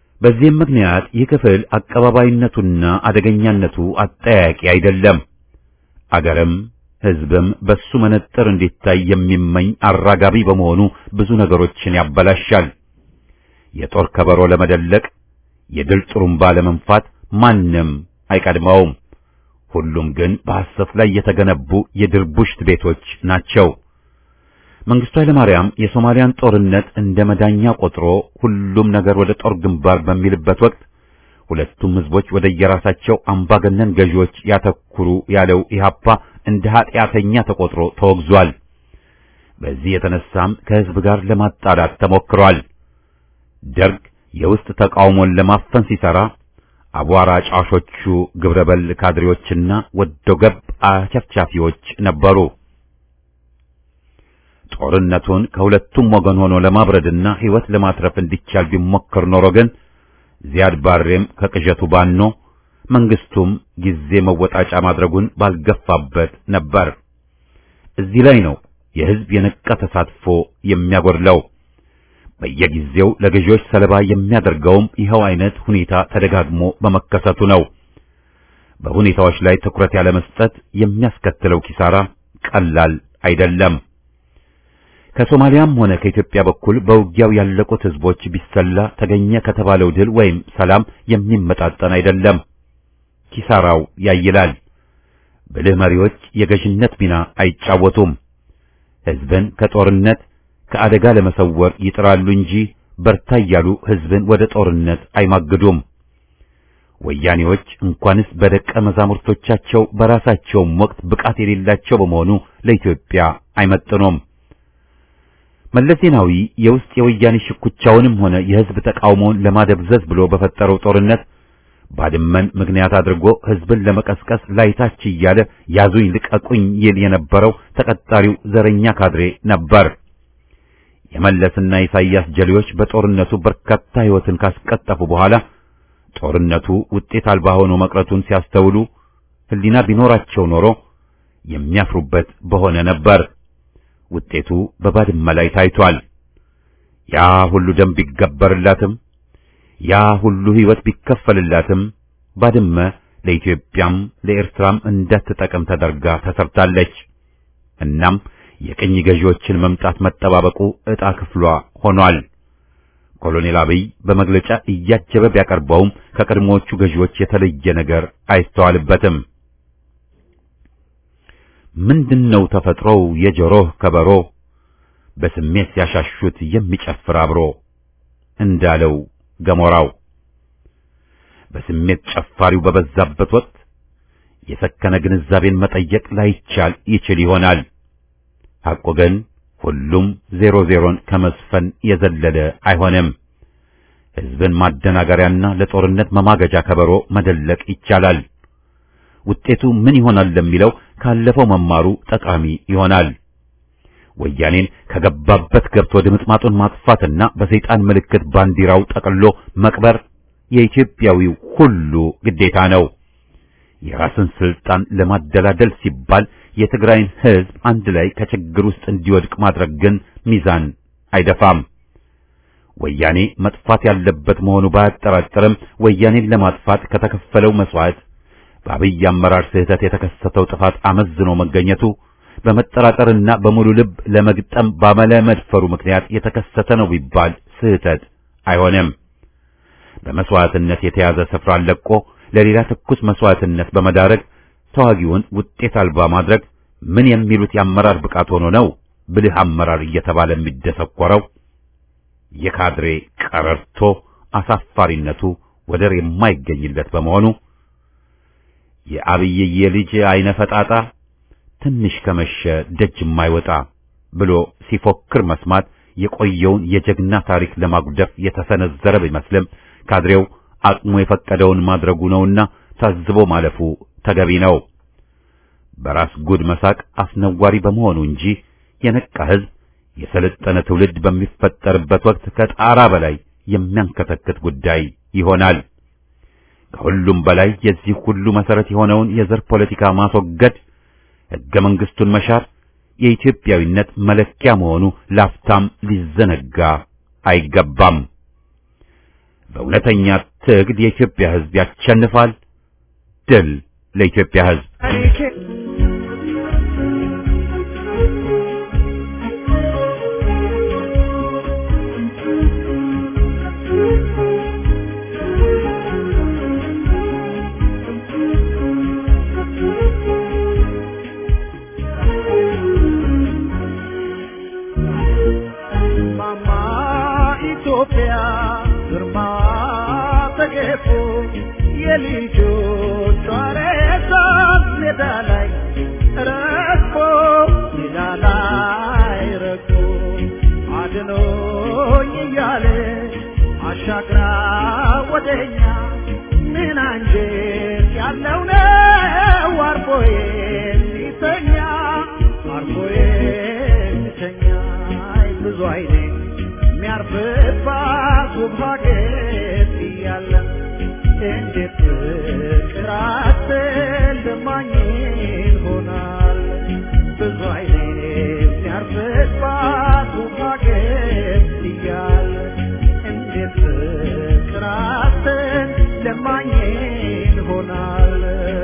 በዚህም ምክንያት ይህ ክፍል አቀባባይነቱና አደገኛነቱ አጠያያቂ አይደለም። አገርም ሕዝብም በሱ መነጥር እንዲታይ የሚመኝ አራጋቢ በመሆኑ ብዙ ነገሮችን ያበላሻል። የጦር ከበሮ ለመደለቅ የድል ጥሩምባ ለመንፋት ማንም አይቀድመውም። ሁሉም ግን በሐሰት ላይ የተገነቡ የድርቡሽት ቤቶች ናቸው። መንግስቱ ኃይለማርያም የሶማሊያን ጦርነት እንደ መዳኛ ቆጥሮ ሁሉም ነገር ወደ ጦር ግንባር በሚልበት ወቅት ሁለቱም ህዝቦች ወደ የራሳቸው አምባገነን ገዢዎች ያተኩሩ ያለው ኢህአፓ እንደ ኃጢአተኛ ተቆጥሮ ተወግዟል። በዚህ የተነሳም ከህዝብ ጋር ለማጣላት ተሞክሯል። ደርግ የውስጥ ተቃውሞን ለማፈን ሲሰራ አቧራ ጫሾቹ ግብረበል ካድሬዎችና ወዶ ገብ አቸፍቻፊዎች ነበሩ። ጦርነቱን ከሁለቱም ወገን ሆኖ ለማብረድና ህይወት ለማትረፍ እንዲቻል ቢሞከር ኖሮ ግን ዚያድ ባሬም ከቅዠቱ ባኖ መንግስቱም ጊዜ መወጣጫ ማድረጉን ባልገፋበት ነበር። እዚህ ላይ ነው የህዝብ የነቃ ተሳትፎ የሚያጎድለው። በየጊዜው ለገዢዎች ሰለባ የሚያደርገውም ይኸው አይነት ሁኔታ ተደጋግሞ በመከሰቱ ነው። በሁኔታዎች ላይ ትኩረት ያለ መስጠት የሚያስከትለው ኪሳራ ቀላል አይደለም። ከሶማሊያም ሆነ ከኢትዮጵያ በኩል በውጊያው ያለቁት ህዝቦች ቢሰላ ተገኘ ከተባለው ድል ወይም ሰላም የሚመጣጠን አይደለም። ኪሳራው ያይላል። ብልህ መሪዎች የገዥነት ሚና አይጫወቱም። ህዝብን ከጦርነት ከአደጋ ለመሰወር ይጥራሉ እንጂ በርታ እያሉ ህዝብን ወደ ጦርነት አይማግዱም። ወያኔዎች እንኳንስ በደቀ መዛሙርቶቻቸው በራሳቸውም ወቅት ብቃት የሌላቸው በመሆኑ ለኢትዮጵያ አይመጥኑም። መለስ ዜናዊ የውስጥ የወያኔ ሽኩቻውንም ሆነ የህዝብ ተቃውሞውን ለማደብዘዝ ብሎ በፈጠረው ጦርነት ባድመን ምክንያት አድርጎ ህዝብን ለመቀስቀስ ላይታች እያለ ያዙኝ ልቀቁኝ ይል የነበረው ተቀጣሪው ዘረኛ ካድሬ ነበር። የመለስና ኢሳይያስ ጀሌዎች በጦርነቱ በርካታ ህይወትን ካስቀጠፉ በኋላ ጦርነቱ ውጤት አልባ ሆኖ መቅረቱን ሲያስተውሉ ህሊና ቢኖራቸው ኖሮ የሚያፍሩበት በሆነ ነበር። ውጤቱ በባድመ ላይ ታይቷል። ያ ሁሉ ደም ቢገበርላትም ያ ሁሉ ህይወት ቢከፈልላትም ባድመ ለኢትዮጵያም ለኤርትራም እንዳትጠቅም ተደርጋ ተሰርታለች። እናም የቅኝ ገዢዎችን መምጣት መጠባበቁ ዕጣ ክፍሏ ሆኗል። ኮሎኔል አብይ በመግለጫ እያጀበ ቢያቀርበውም ከቀድሞዎቹ ገዢዎች የተለየ ነገር አይስተዋልበትም። ምንድነው ተፈጥሮው የጆሮህ ከበሮ በስሜት ሲያሻሹት የሚጨፍር አብሮ እንዳለው ገሞራው በስሜት ጨፋሪው በበዛበት ወቅት የሰከነ ግንዛቤን መጠየቅ ላይቻል ይችል ይሆናል። ሐቆ ግን ሁሉም ዜሮ ዜሮን ከመስፈን የዘለለ አይሆንም። ሕዝብን ማደናገሪያና ለጦርነት መማገጃ ከበሮ መደለቅ ይቻላል። ውጤቱ ምን ይሆናል ለሚለው ካለፈው መማሩ ጠቃሚ ይሆናል። ወያኔን ከገባበት ገብቶ ድምጥማጡን ማጥፋትና በሰይጣን ምልክት ባንዲራው ጠቅሎ መቅበር የኢትዮጵያዊው ሁሉ ግዴታ ነው። የራስን ስልጣን ለማደላደል ሲባል የትግራይን ሕዝብ አንድ ላይ ከችግር ውስጥ እንዲወድቅ ማድረግ ግን ሚዛን አይደፋም። ወያኔ መጥፋት ያለበት መሆኑ ባያጠራጥርም ወያኔን ለማጥፋት ከተከፈለው መስዋዕት በአብይ አመራር ስህተት የተከሰተው ጥፋት አመዝኖ መገኘቱ በመጠራጠርና በሙሉ ልብ ለመግጠም ባለመድፈሩ ምክንያት የተከሰተ ነው ቢባል ስህተት አይሆንም። በመስዋዕትነት የተያዘ ስፍራን ለቆ ለሌላ ትኩስ መስዋዕትነት በመዳረግ ተዋጊውን ውጤት አልባ ማድረግ ምን የሚሉት የአመራር ብቃት ሆኖ ነው ብልህ አመራር እየተባለ የሚደሰኮረው? የካድሬ ቀረርቶ አሳፋሪነቱ ወደር የማይገኝለት በመሆኑ የአብይዬ ልጅ አይነ ፈጣጣ ትንሽ ከመሸ ደጅ የማይወጣ ብሎ ሲፎክር መስማት የቆየውን የጀግና ታሪክ ለማጉደፍ የተሰነዘረ ቢመስልም ካድሬው አቅሙ የፈቀደውን ማድረጉ ነውና ታዝቦ ማለፉ ተገቢ ነው። በራስ ጉድ መሳቅ አስነዋሪ በመሆኑ እንጂ የነቃ ሕዝብ የሰለጠነ ትውልድ በሚፈጠርበት ወቅት ከጣራ በላይ የሚያንከተክት ጉዳይ ይሆናል። ከሁሉም በላይ የዚህ ሁሉ መሰረት የሆነውን የዘር ፖለቲካ ማስወገድ፣ ሕገ መንግሥቱን መሻር የኢትዮጵያዊነት መለኪያ መሆኑ ላፍታም ሊዘነጋ አይገባም። በእውነተኛ ትግል የኢትዮጵያ ሕዝብ ያሸንፋል። ድል ለኢትዮጵያ ሕዝብ! ተገፎ የልጆቿ ሬሳ ሜዳ ላይ ረግፎ ሜዳ ላይ ረግፎ አድኖኝ እያለች አሻግራ ወደኛ ምን አንጀት ያለው ነው አርፎ የሚተኛ አርፎ የሚተኛ አይ ብዙ አይኔ የሚያርፍባት ውብ ሀገር እያለ እንዴት ፍቅር አትልማኝ ይሆናል ብዙ አይኔ የሚያርፍባት ውብ ሀገር እያለ እንዴት ፍቅር አትልማኝ ይሆናል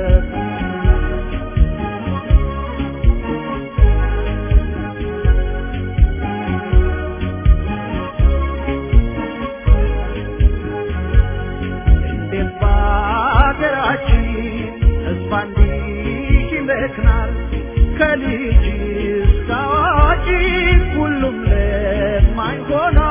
እንዴት በሀገራችን ተስፋ እንዲህ ይመክናል ከልጅ እስከ አዋቂ ሁሉም ለማኝ ሆኗል